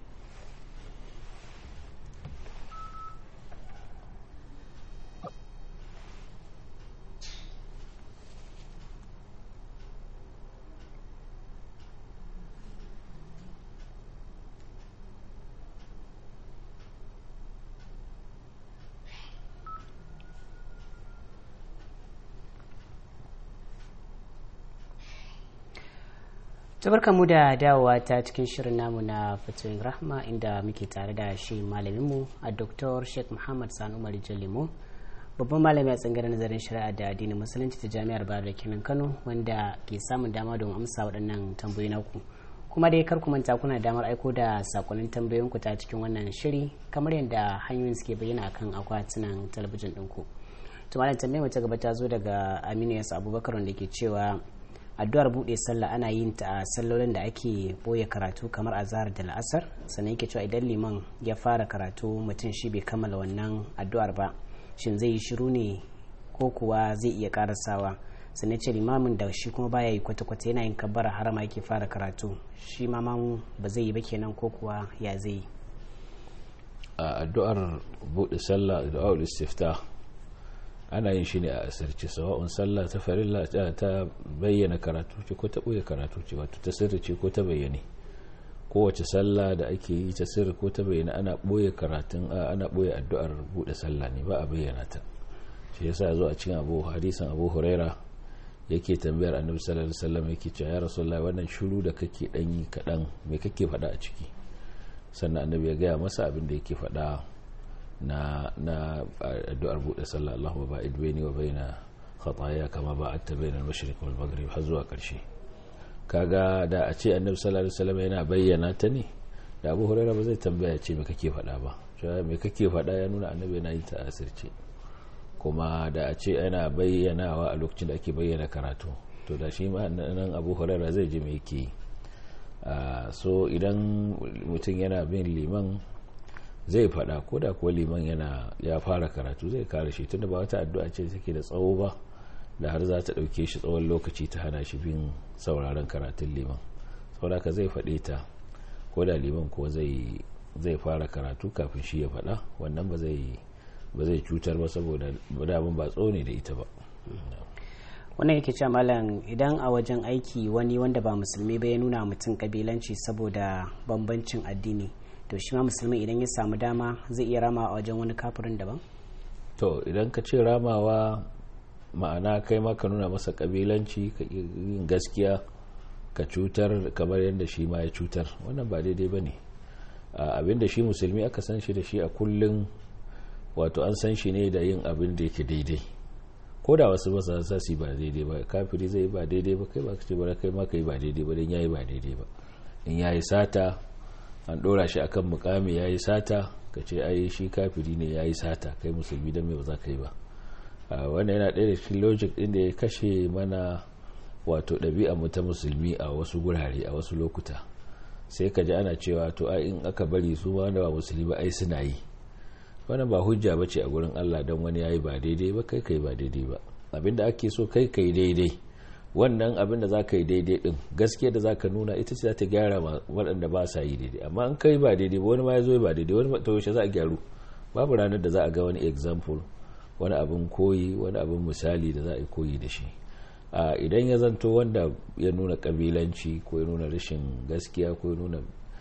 Speaker 1: tabarka mu da dawowa ta cikin shirin namu na fatoyin rahma inda muke tare da shi malaminmu a dr sheikh muhammad sanu umar jalimo babban malami a tsangar nazarin shari'a da addinin musulunci ta jami'ar bayar da kenan kano wanda ke samun dama don amsa waɗannan tambayoyi naku kuma dai kar ku manta kuna damar aiko da sakonnin tambayoyinku ta cikin wannan shiri kamar yadda hanyoyin suke bayyana akan akwatunan talabijin ɗinku to malam tambayar ta gaba ta zo daga aminu yasu abubakar wanda ke cewa addu'ar buɗe sallah ana yin ta a sallolin da ake boye karatu kamar azhar da la'asar sannan yake cewa idan liman ya fara karatu mutum shi bai kammala wannan addu'ar ba shin zai yi shiru ne ko kuwa zai iya karasawa sannan ce limamin da shi kuma baya yi kwata-kwata yana yin kabbara harama yake fara karatu shi ma mamu ba zai yi ba kenan ko kuwa ya zai yi
Speaker 2: a addu'ar buɗe sallah addu'ar istifta ana yin shi ne a asirce sawa'un sallah ta farilla ta bayyana karatu ce ko ta ɓoye karatu ce wato ta sirri ce ko ta bayyane kowace sallah da ake yi ta sirri ko ta bayyana ana ɓoye karatun ana ɓoye addu'ar buɗe sallah ne ba a bayyana ta shi yasa zo a cikin abu hadisan abu huraira yake tambayar annabi sallallahu alaihi wasallam yake cewa ya rasulullah wannan shiru da kake dan yi kadan me kake faɗa a ciki sannan annabi ya gaya masa abin da yake faɗa na na addu'ar buɗe sallah Allahumma ba'id baini wa baina khataaya kama ba'adta baina al-mashriq wal maghrib har zuwa ƙarshe kaga da a ce annabi sallallahu alaihi wasallam yana bayyana ta ne da Abu Hurairah ba zai tambaya ce me kake faɗa ba cewa me kake faɗa ya nuna annabi yana yi ta asirce kuma da a ce yana bayyanawa a lokacin da ake bayyana karatu to da shi ma nan Abu Hurairah zai ji me yake so idan mutum yana bin liman zai fada ko da kuwa liman yana ya fara karatu zai kare shi tunda ba wata addu'a ce take da tsawo ba da har za ta dauke shi tsawon lokaci ta hana shi bin sauraron karatun liman saboda zai faɗe ta ko da liman kuwa zai zai fara karatu kafin shi ya faɗa wannan ba zai ba zai cutar ba saboda damun ba tsone da ita ba
Speaker 1: wannan yake cewa malam idan a wajen aiki wani wanda ba musulmi ba ya nuna mutum kabilanci saboda bambancin addini to shi ma musulmi idan ya samu dama zai iya rama a wajen wani kafirin daban
Speaker 2: to idan ka ce ramawa ma'ana kai ma ka nuna masa kabilanci ka yin gaskiya ka cutar kamar yadda shi ma ya cutar wannan ba daidai ba ne abinda shi musulmi aka san shi da shi a kullum wato an san shi ne da yin abin da yake daidai ko da wasu ba sa su ba daidai ba kafiri zai ba daidai ba kai ba ka ce ba kai ma ka yi ba daidai ba don yayi ba daidai ba in yayi sata an dora shi akan mukami yayi sata ka ce ai shi kafiri ne yayi sata kai musulmi don me ba za ka yi ba wannan yana ɗaya da cikin logic ɗin da ya kashe mana wato ɗabi'a mu ta musulmi a wasu gurare a wasu lokuta sai ka ji ana cewa to ai in aka bari su wanda ba musulmi ba ai suna yi wannan ba hujja bace a gurin Allah don wani yayi ba daidai ba kai kai ba daidai ba abinda ake so kai kai daidai wannan abin da zaka yi daidai din gaskiya da zaka nuna ita ce za ta gyara waɗanda ba sa yi daidai amma in kai ba daidai ba wani ma ya zo ba daidai wani ta yaushe za a gyaru babu ranar da za a ga wani example wani abin koyi wani abin misali da za a yi koyi da shi idan ya zanto wanda ya nuna kabilanci ko ya nuna rashin gaskiya ko ya nuna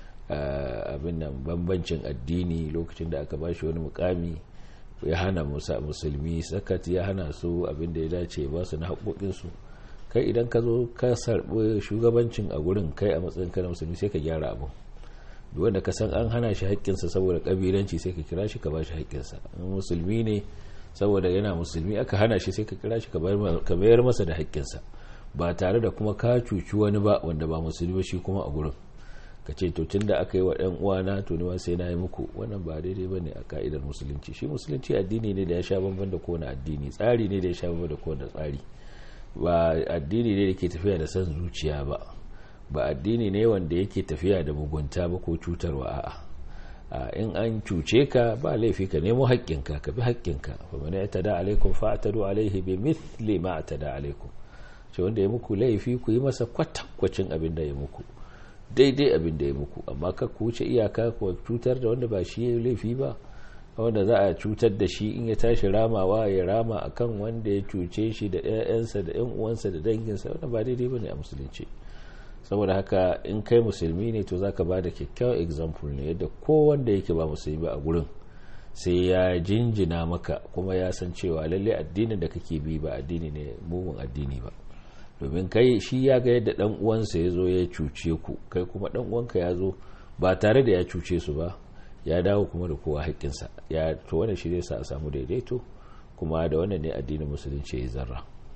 Speaker 2: abin nan bambancin addini lokacin da aka bashi wani mukami ya hana musulmi sakat ya hana su abin da ya dace ba su na haƙoƙinsu kai idan ka zo ka sarɓi shugabancin a gurin kai a matsayin kana musulmi sai ka gyara abin wanda ka san an hana shi haƙƙinsa saboda ƙabilanci sai ka kira shi ka ba shi haƙƙinsa musulmi ne saboda yana musulmi aka hana shi sai ka kira shi ka bayar masa da haƙƙinsa ba tare da kuma ka cuci wani ba wanda ba musulmi ba shi kuma a gurin ka ce to tun da aka yi wa ɗan uwana to ni sai na yi muku wannan ba daidai ba ne a ka'idar musulunci shi musulunci addini ne da ya sha bamban da kowane addini tsari ne da ya sha bamban da kowane tsari ba addini ne da ke tafiya da son zuciya ba ba addini ne wanda yake tafiya da mugunta ba ko cutarwa a'a in an cuce ka ba laifi ka nemo haƙƙinka ka bi haƙƙinka fa man yatada alaikum fa atadu alaihi bi mithli ma atada alaikum ce wanda ya muku laifi ku yi masa kwatankwacin abin da ya muku daidai abin da ya muku amma ka ku wuce iyaka ku cutar da wanda ba shi ya laifi ba wanda za a cutar da shi in ya tashi ramawa ya rama akan wanda ya cuce shi da 'ya'yansa da 'yan uwansa da danginsa wanda ba daidai bane a musulunci saboda haka in kai musulmi ne to zaka bada kyakkyawan example ne yadda wanda yake ba musulmi a gurin sai ya jinjina maka kuma ya san cewa lalle addinin da kake bi ba addini ne mugun addini ba domin kai shi ya ga yadda dan uwansa ya zo ya cuce ku kai kuma dan uwanka ya zo ba tare da ya cuce su ba ya dawo kuma da kowa haƙƙinsa ya to wannan shi zai sa a samu daidaito kuma da wannan ne addinin musulunci ya zarra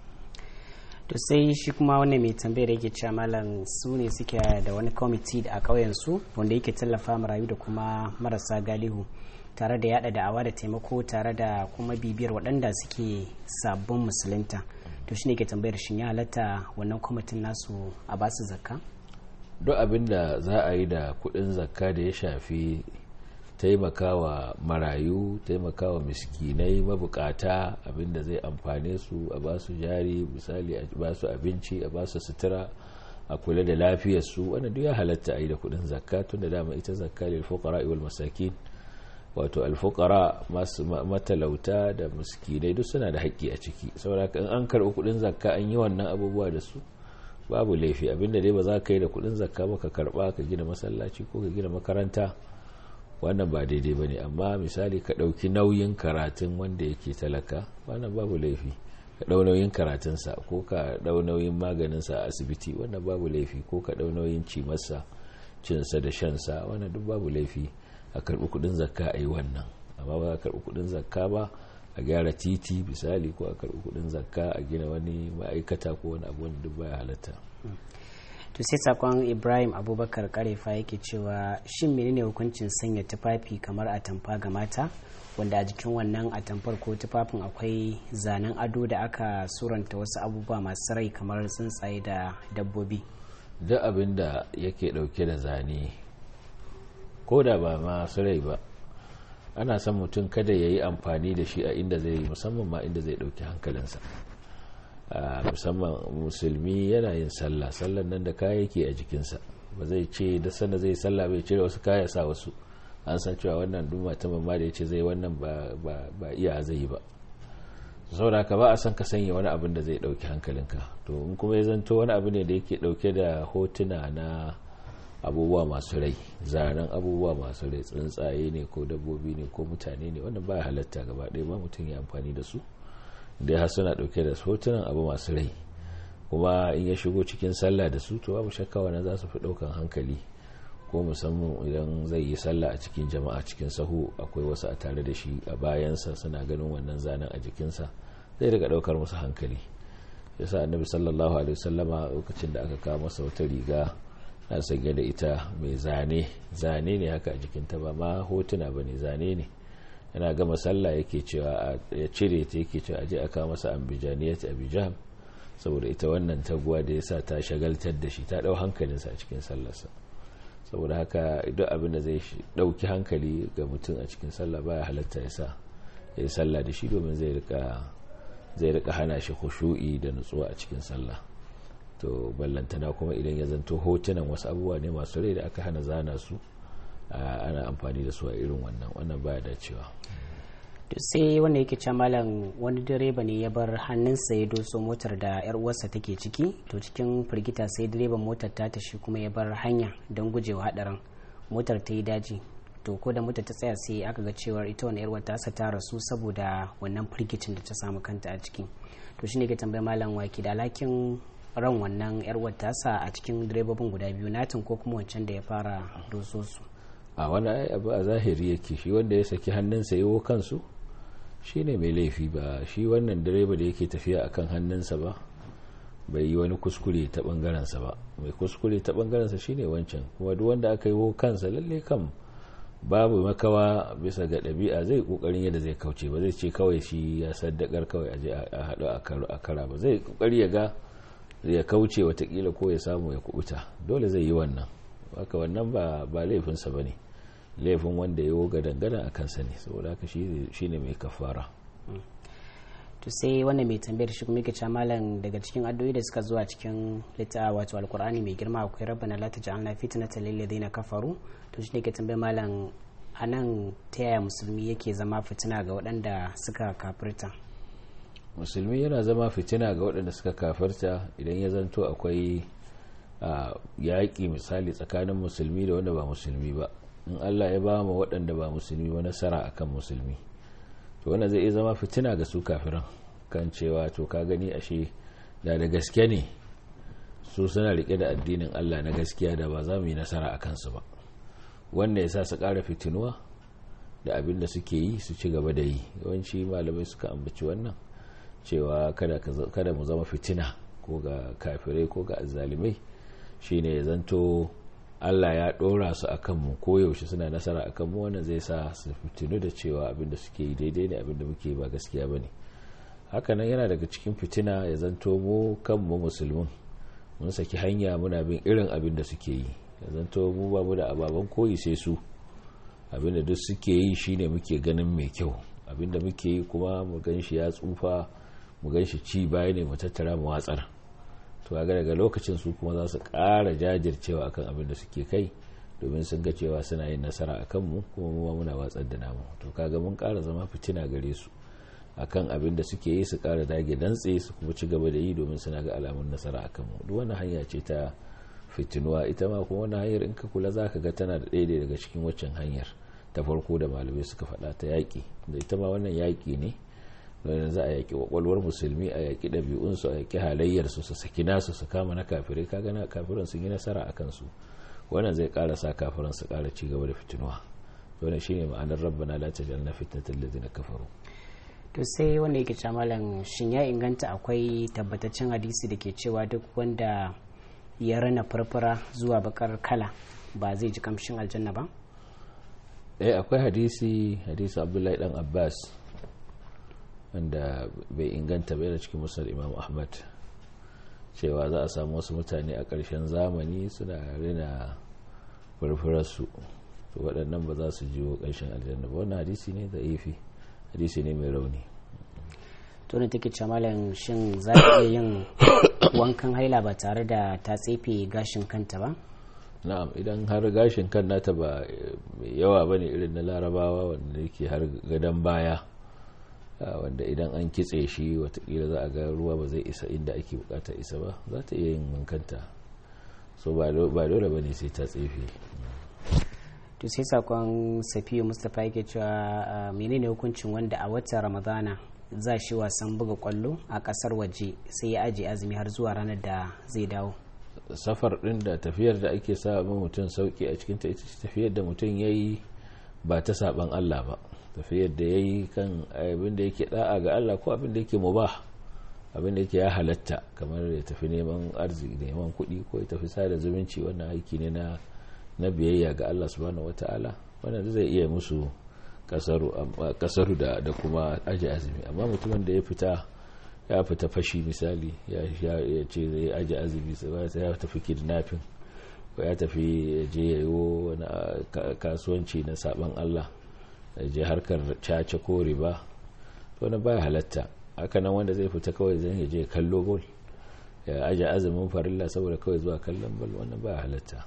Speaker 1: to sai shi kuma wannan mai tambayar yake cewa malam su ne suke da wani kwamiti a ƙauyen su wanda yake tallafa marayu da kuma marasa galihu tare da yada da'awa da taimako tare da kuma bibiyar waɗanda suke sabbin musulunta to shine ke tambayar shin ya halatta wannan kwamitin nasu a basu zakka
Speaker 2: duk abin da za a yi da kuɗin zakka da ya shafi taimakawa marayu taimakawa miskinai mabukata abinda zai amfane su a ba su jari misali a ba su abinci a ba su sutura a kula da lafiyarsu wannan duk ya halatta a yi da kudin zakka tun da dama ita zakka lil fuqara wal masakin wato al fuqara masu matalauta da miskinai duk suna da haƙƙi a ciki saboda in an karɓi kudin zakka an yi wannan abubuwa da su babu laifi abinda dai ba za ka yi da kudin zakka ba ka karba ka gina masallaci ko ka gina makaranta wannan ba daidai ba ne amma misali ka ɗauki nauyin karatun wanda yake talaka wannan babu laifi ka ɗau nauyin karatunsa ko ka ɗau nauyin maganinsa a asibiti wannan babu laifi ko ka ɗau nauyin cimarsa cinsa da shansa wannan duk babu laifi a karɓi kuɗin zakka a yi wannan amma ba a karɓi kuɗin zakka ba a gyara titi misali ko a karɓi kuɗin zakka a gina wani ma'aikata ko wani abu wanda duk baya halatta
Speaker 1: to sai sakon ibrahim abubakar karefa yake cewa shin menene hukuncin sanya tufafi kamar atamfa ga mata wanda a jikin wannan atamfar ko tufafin akwai zanen ado da aka suranta wasu abubuwa masu rai kamar tsuntsaye da dabbobi
Speaker 2: duk abin da yake dauke da zane ko da ba masu rai ba ana son mutum kada ya yi amfani da shi a inda zai musamman ma inda zai dauki hankalinsa musamman musulmi yana yin sallah sallan nan da kaya yake a jikinsa ba zai ce da sanda zai sallah bai cire wasu kaya sa wasu an san cewa wannan duma ta mamma da ya ce zai wannan ba iya zai yi ba saboda ka ba a san ka sanya wani abin da zai dauki hankalinka to in kuma ya zanto wani abu ne da yake dauke da hotuna na abubuwa masu rai zanen abubuwa masu rai tsuntsaye ne ko dabbobi ne ko mutane ne wannan ba halatta gaba ɗaya ba mutum ya amfani da su da har suna dauke da hotunan abu masu rai kuma in ya shigo cikin sallah da su to babu shakka wannan za su fi daukan hankali ko musamman idan zai yi sallah a cikin jama'a cikin sahu akwai wasu a tare da shi a bayansa suna ganin wannan zanen a jikinsa zai daga daukar musu hankali yasa annabi sallallahu alaihi wasallama lokacin da aka kawo masa wata riga na sanye da ita mai zane zane ne haka a jikinta ba ma hotuna bane zane ne yana gama sallah yake cewa ya cire ta yake cewa aje aka masa ambijaniyat abijan saboda ita wannan taguwa da yasa ta shagaltar da shi ta dau hankalinsa a cikin sallarsa saboda haka duk abin da zai dauki hankali ga mutum a cikin sallah baya halatta ya sa ya yi sallah da shi domin zai rika zai rika hana shi khushu'i da nutsuwa a cikin sallah to ballantana kuma idan ya zanto hotunan wasu abubuwa ne masu rai da aka hana zana su ana amfani da su a irin wannan wannan baya dacewa
Speaker 1: to sai wanda yake can malam wani direba ne ya bar hannunsa ya doso motar da yar uwarsa take ciki to cikin firgita sai direban motar ta tashi kuma ya bar hanya don gujewa hadarin motar ta yi daji to ko da motar ta tsaya sai aka ga cewar ita wani yar tasa ta rasu saboda wannan firgicin da ta samu kanta a ciki to shine ke tambayar malam waki da alakin ran wannan yar tasa a cikin direbobin guda biyu natin ko kuma wancan da ya fara doso su
Speaker 2: a wani abu a zahiri yake shi wanda ya saki hannunsa yiwo kansu shi ne mai laifi ba shi wannan direba da yake tafiya a kan hannunsa ba bai yi wani kuskure ta bangarensa ba mai kuskure ta bangarensa shine wancan kuma duk wanda aka yi wo kansa lalle kan babu makawa bisa ga ɗabi'a zai kokarin yadda zai kauce ba zai ce kawai shi ya saddakar kawai aje a haɗu a kara ba zai kokari ya ga ya kauce watakila ko ya samu ya kubuta dole zai yi wannan haka wannan ba ba laifinsa ba ne laifin wanda ya woga dangana a kansa ne saboda haka shi ne mai kafara
Speaker 1: to sai wannan mai tambayar shi kuma yake cewa malam daga cikin addu'o'i da suka zuwa cikin littafi wato alkur'ani mai girma akwai rabbana la taj'alna fitnatan lil ladina kafaru to shi ne ke tambayar malam anan ta yaya musulmi yake zama fitina ga waɗanda suka kafirta
Speaker 2: musulmi yana zama fitina ga waɗanda suka kafirta idan ya zanto akwai yaƙi misali tsakanin musulmi da wanda ba musulmi ba in allah ya ba mu waɗanda ba musulmi ba nasara akan musulmi to wannan zai iya zama fitina ga su kafiran kan cewa to ka gani ashe da da gaske ne su suna rike da addinin Allah na gaskiya da ba za mu yi nasara a kansu ba wanda ya sa su ƙara fitinuwa da abin da suke yi su ci gaba da yi yawanci malamai suka ambaci wannan cewa kada mu zama fitina ko ga kafirai ko ga azzalimai shine ya zanto Allah ya ɗora su a kanmu koyaushe suna nasara a kanmu wannan zai sa su fitinu da cewa abinda suke yi daidai ne abinda muke ba gaskiya ba ne hakanan yana daga cikin fitina ya zanto mu kanmu musulmin mun saki hanya muna bin irin abin da suke yi ya zanto mu ba mu da ababen koyi sai su abinda duk suke yi shine muke ganin mai kyau abinda muke yi kuma mu gan shi ya tsufa mu gan shi ci baya ne mu tattara mu watsar to ga daga lokacin su kuma za su ƙara jajircewa akan abin da suke kai domin sun ga cewa suna yin nasara a kanmu kuma mu muna watsar da namu to kaga mun ƙara zama fitina gare su akan abin da suke yi su ƙara dage dantse su kuma ci gaba da yi domin suna ga alamun nasara a kanmu duk wani hanya ce ta fitinuwa ita ma kuma wani hanyar in ka kula za ka ga tana da ɗaya daga cikin waccan hanyar ta farko da malamai suka faɗa ta yaƙi da ita ma wannan yaƙi ne don za a yaƙi kwakwalwar musulmi a yaƙi ɗabi'unsu a yaƙi halayyarsu su saki nasu su kama na kafirai kaga na kafiran sun yi nasara a kansu wannan zai ƙara sa kafiran su ƙara ci gaba da fitinuwa wannan shine ma'anar rabbana la tajalna fitnatal ladina kafaru
Speaker 1: to sai wanda yake cewa malam shin ya inganta akwai tabbataccen hadisi da ke cewa duk wanda ya rana farfara zuwa bakar kala ba zai ji kamshin aljanna ba
Speaker 2: eh akwai hadisi hadisi abdullahi dan abbas wanda bai inganta bai da cikin musar imam ahmad cewa za a samu wasu mutane a ƙarshen zamani suna rina furfurarsu to waɗannan ba za su jiwo ƙarshen aljanna ba wannan hadisi ne da ifi hadisi ne mai rauni
Speaker 1: to ne take malam shin za ta iya yin wankan haila ba tare da ta tsefe gashin kanta ba
Speaker 2: na'am idan har gashin kan nata ba mai yawa bane irin na larabawa wanda yake har gadon baya wanda idan an kitse shi watakila za a ga ruwa ba zai isa inda ake bukata isa ba za ta iya yin wankanta so ba dole ba ne sai ta tsefe
Speaker 1: to sai sakon safiyu mustapha yake cewa menene hukuncin wanda a watan ramadana za shi wasan buga kwallo a kasar waje sai ya aje azumi har zuwa ranar da zai dawo
Speaker 2: safar din da tafiyar da ake sa mutum sauki a cikin ta ita tafiyar da mutum ya yi ba ta saban allah ba tafiyar da ya yi kan abin da yake da'a ga Allah ko abin da yake mubah abin da yake ya halatta kamar ya tafi neman arziki neman kuɗi ko ya tafi sada zumunci wannan aiki ne na na biyayya ga Allah subhanahu wataala wannan zai iya musu kasaru da da kuma aji azumi amma mutumin da ya fita ya fita fashi misali ya ce zai aji azumi sai ya tafi kidnapping ko ya tafi je yayo wani kasuwanci na saban Allah je harkar caca ko riba to na baya halatta hakanan wanda zai fita kawai zai je kallo bol ya aje azumin farilla saboda kawai zuwa kallon bol wannan baya halatta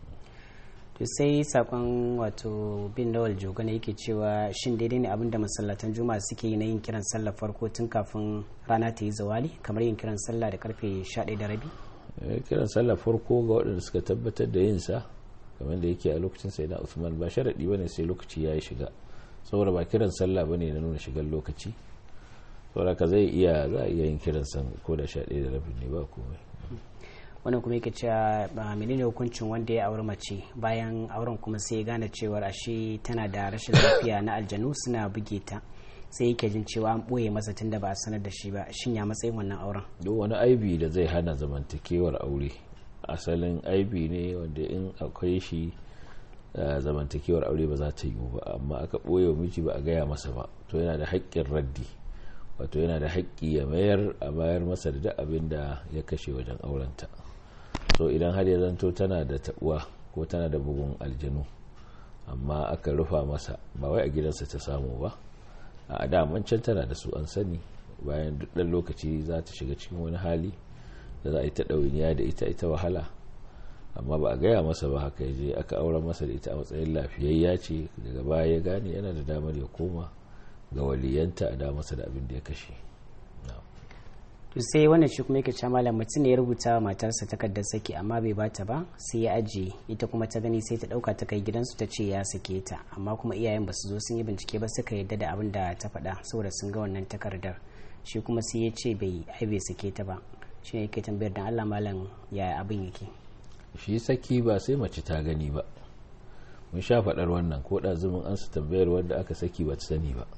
Speaker 1: to sai sakon wato bin lawal joga ne yake cewa shin daidai ne abinda masallatan juma'a suke yi na yin kiran sallah farko tun kafin rana ta yi zawali kamar yin kiran sallah da karfe 11 da rabi
Speaker 2: kiran sallah farko ga waɗanda suka tabbatar da yin sa kamar da yake a lokacin sai na Usman ba sharadi bane sai lokaci ya shiga saboda ba kiran sallah bane na nuna shigar lokaci saboda ka zai iya za a iya yin kiran san ko da sha ɗaya da rabin ne ba komai
Speaker 1: wannan kuma yake cewa ba menene hukuncin wanda ya auri mace bayan auren kuma sai ya gane cewar ashe tana da rashin lafiya na aljanu suna buge ta sai yake jin cewa an ɓoye masa tunda ba a sanar da shi ba shin ya matsayin wannan auren
Speaker 2: duk wani aibi da zai hana zamantakewar aure asalin aibi ne wanda in akwai shi zamantakewar aure ba za ta yi ba amma aka ɓoye wa miji ba a gaya masa ba to yana da haƙƙin raddi wato yana da haƙƙi ya mayar a bayar masa da duk abin da ya kashe wajen aurenta so idan har ya zanto tana da taɓuwa ko tana da bugun aljanu amma aka rufa masa ba wai a gidansa ta samu ba a daman can tana da su an sani bayan duk ɗan lokaci za ta shiga cikin wani hali da za a yi ta ɗawainiya da ita ita wahala amma ba a gaya masa ba haka ya je aka auren masa da ita a matsayin lafiyayya ce daga baya ya gane yana da damar ya koma ga waliyanta a da masa da abin da ya kashe
Speaker 1: to sai wannan shi kuma yake cewa malam mutum ne ya rubuta wa matarsa takardar saki amma bai bata ba sai ya ajiye ita kuma ta gani sai ta dauka ta kai gidansu ta ce ya sake ta amma kuma iyayen ba su zo sun yi bincike ba suka yarda da abin da ta faɗa saboda sun ga wannan takardar shi kuma sai ya ce bai ai bai sake ta ba shi ne yake tambayar dan Allah malam ya abin yake
Speaker 2: shi saki ba sai mace ta gani ba mun sha faɗar wannan ko da zumin an su tambayar wanda aka saki ba ta sani ba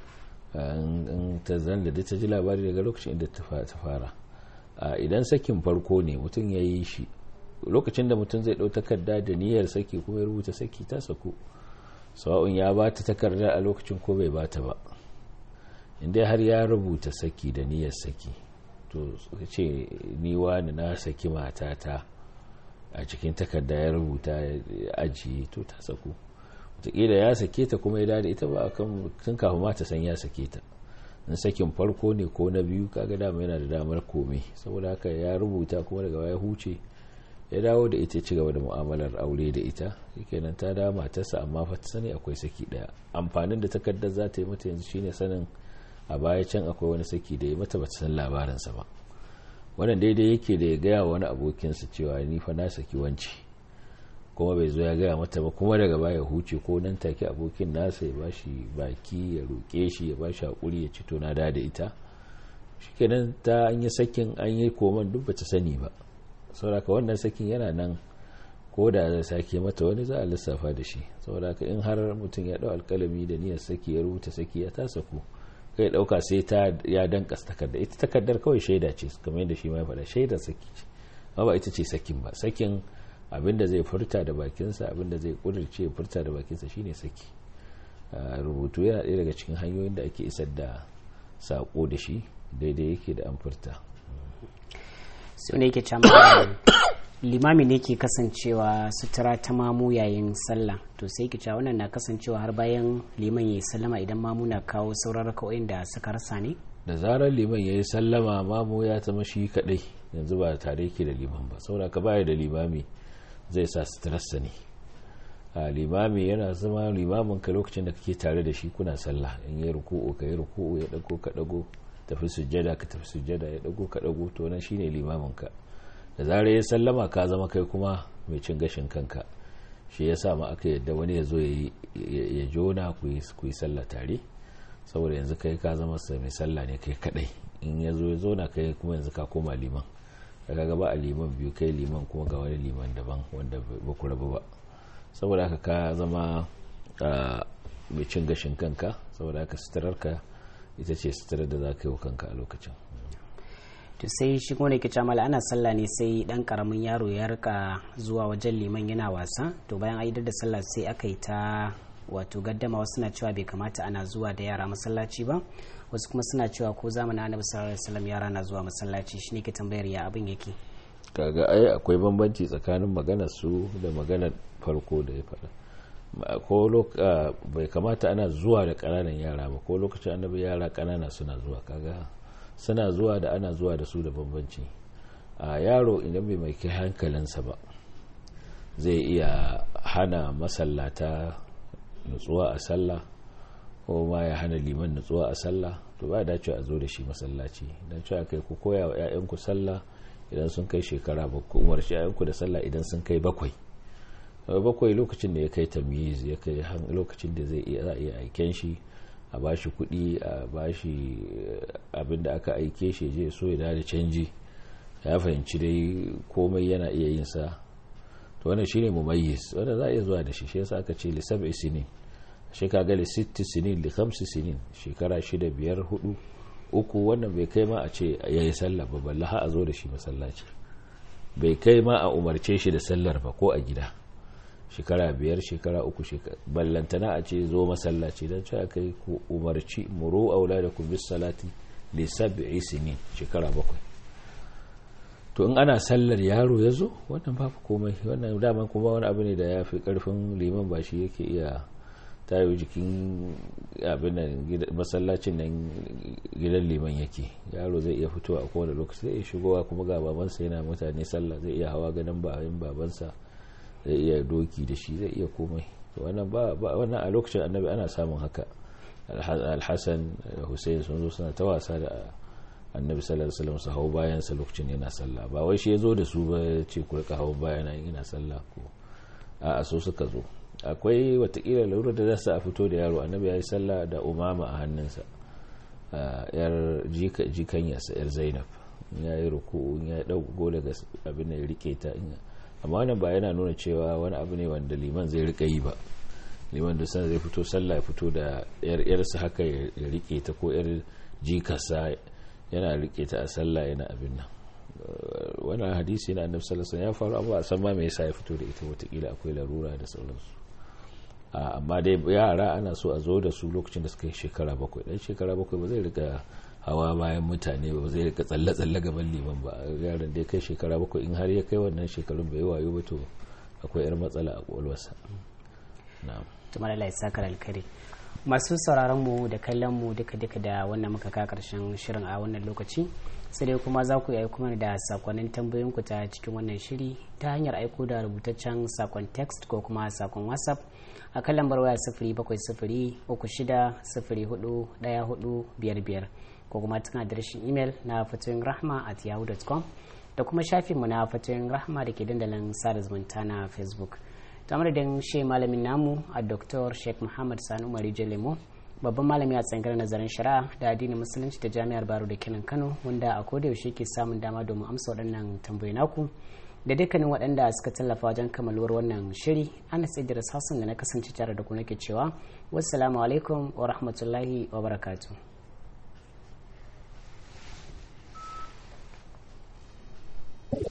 Speaker 2: in ta zan da ta ji labari daga lokacin da ta fara idan sakin farko ne mutum ya yi shi lokacin da mutum zai ɗau takarda da niyyar saki kuma ya rubuta saki ta saku sawa'un ya ba ta takarda a lokacin ko bai ba ta ba inda har ya rubuta saki da niyyar saki to ce ni wani na saki matata a cikin takarda ya rubuta ya ajiye to ta saku wataƙila ya sake ta kuma ya dada ita ba kan tun kafin ma ta san ya sake ta in sakin farko ne ko na biyu kaga dama yana da damar komai saboda haka ya rubuta kuma daga ya huce ya dawo da ita ci gaba da mu'amalar aure da ita kenan ta dawo matarsa amma fa ta sani akwai saki daya amfanin da takardar za ta yi mata yanzu shine sanin a baya can akwai wani saki da ya mata ba ta san labarinsa ba wannan daidai yake da ya gaya wani abokinsa cewa ni fa na saki wanci kuma bai zo ya gaya mata ba kuma daga baya huce ko nan take abokin nasa ya bashi baki ya roƙe shi ya bashi hakuri ya ci to na da da ita shikenan ta an yi sakin an yi koman duk bata sani ba saboda wannan sakin yana nan ko da zai sake mata wani za a lissafa da shi saboda in har mutum ya dau alkalami da niyyar saki ya rubuta saki ya ta saku kai dauka sai ta ya danka takarda ita takardar kawai shaida ce kamar yadda shi ma ya faɗa shaidar saki ce ba ita ce sakin ba sakin abinda zai furta da bakinsa abinda zai kudirce furta da bakinsa shine saki rubutu yana ɗaya daga cikin hanyoyin da ake isar da sako da shi daidai yake da an furta
Speaker 1: sai ne yake cewa limami ne ke kasancewa sutura ta mamu yayin sallah to sai ke cewa wannan na kasancewa har bayan liman ya yi sallama idan mamu na kawo sauran raka'o'in da suka rasa ne
Speaker 2: da zarar liman ya yi sallama mamu ya zama shi kadai yanzu ba tare ke da liman ba saboda ka baya da limami zai sa suturarsa ne a limami yana zama limamin ka lokacin da kake tare da shi kuna sallah in yi ruku'u ka yi ruku'u ya dago ka dago tafi sujjada ka tafi sujjada ya dago ka dago to nan shine limamin ka da zarar ya sallama ka zama kai kuma mai cin gashin kanka shi yasa ma aka yadda wani ya zo ya jona ku yi sallah tare saboda yanzu kai ka zama mai sallah ne kai kadai in ya zo ya zo na kai kuma yanzu ka koma liman daga gaba a liman biyu kai liman kuma ga wani liman daban wanda ba ku rabu ba saboda haka ka zama mai cin gashin kanka saboda haka suturarka ita ce suturar da za ka yi wa kanka a lokacin
Speaker 1: to sai shi kuma ke camala ana sallah ne sai dan karamin yaro ya rika zuwa wajen liman yana wasa to bayan aidar da sallah sai aka yi ta wato gaddama wasu na cewa bai kamata ana zuwa da yara masallaci ba wasu kuma suna cewa ko zamanin annabi sallallahu alaihi wasallam yara na zuwa masallaci shine ke tambayar ya abin yake
Speaker 2: kaga ai akwai bambanci tsakanin maganar su da maganar farko da ya faɗa ko bai kamata ana zuwa da ƙananan yara ba ko lokacin annabi yara ƙanana suna zuwa kaga suna zuwa da ana zuwa da su da bambanci a yaro idan bai mai kai hankalinsa ba zai iya hana masallata nutsuwa a sallah ko ma ya hana liman nutsuwa a sallah to ba dace a zo da shi masallaci don cewa kai ku koya wa 'ya'yanku sallah idan sun kai shekara ba ku umarci 'ya'yanku da sallah idan sun kai bakwai bakwai lokacin da ya kai tamiz ya kai lokacin da zai iya iya aiken shi a bashi kuɗi a bashi abin da aka aike shi je so ya da canji ya fahimci dai komai yana iya yin sa to wannan shine mumayyiz wanda za a iya zuwa da shi shi yasa aka ce lisab isinin shi ka gali 60 sinin li 5 sinin shekara shida biyar hudu uku wannan bai kai ma a ce ya yi sallah ba balla ha a zo da shi masallaci bai kai ma a umarce shi da sallar ba ko a gida shekara biyar shekara uku ballantana a ce zo masallaci don cewa kai ku umarci muru aula da ku bis salati li sab'i sinin shekara bakwai to in ana sallar yaro ya zo wannan babu komai wannan daman kuma wani abu ne da ya fi karfin liman ba shi yake iya tayo jikin abin nan masallacin nan gidan liman yake yaro zai iya fitowa a kowane lokaci zai iya shigowa kuma ga babansa yana mutane sallah zai iya hawa ganin bayan babansa zai iya doki da shi zai iya komai wannan ba wannan a lokacin annabi ana samun haka alhassan da hussein sun zo suna ta wasa da annabi sallallahu alaihi wasallam su hau bayan sa lokacin yana sallah ba wai shi ya zo da su ba ya ce ku rika hau bayan yana sallah ko a so suka zo akwai watakila laura da za a fito da yaro annabi ya yi sallah da umama a hannunsa yar jikan yasa yar zainab ya yi ruku ya yi dauko daga abin da ya rike ta amma wannan ba yana nuna cewa wani abu ne wanda liman zai rika yi ba liman da sana zai fito sallah ya fito da yar yarsa haka ya rike ta ko yar jikarsa yana rike ta a sallah yana abin nan wannan hadisi na annabi sallallahu alaihi wasallam ya faru amma a san ma me yasa ya fito da ita watakila akwai larura da sauransu amma dai yara ana so a zo da su lokacin da suka yi shekara bakwai dan shekara bakwai ba zai rika hawa bayan mutane ba zai rika tsalle-tsalle gaban liman ba yaran da ya kai shekara bakwai in har ya kai wannan shekarun bai wayo ba to akwai yar matsala a kwalwarsa na'am
Speaker 1: tumar Allah ya saka alkari masu sauraron mu da kallon mu duka duka da wannan muka ka karshen shirin a wannan lokaci sai dai kuma za ku yi kuma da sakonnin tambayoyin ku ta cikin wannan shiri ta hanyar aiko da rubutaccen sakon text ko kuma sakon whatsapp a kan lambar waya sifiri bakwai sifiri uku shida sifiri hudu daya hudu biyar biyar ko kuma tana adireshin imel na fatoyin rahma at yahoo.com da kuma shafinmu na fatoyin rahma da ke dandalin sada zumunta na facebook ta madadin shi malamin namu a dr sheikh muhammad sani umar lemo babban malami a tsangar nazarin shari'a da addinin musulunci da jami'ar baro da kenan kano wanda a koda yaushe ke samun dama domin amsa waɗannan tambayi naku da dukkanin waɗanda suka tallafa wajen kamaluwar wannan shiri ana idris hassan da na kasance tare da ku nake cewa wassalamu alaikum wa rahmatullahi wa barakatuh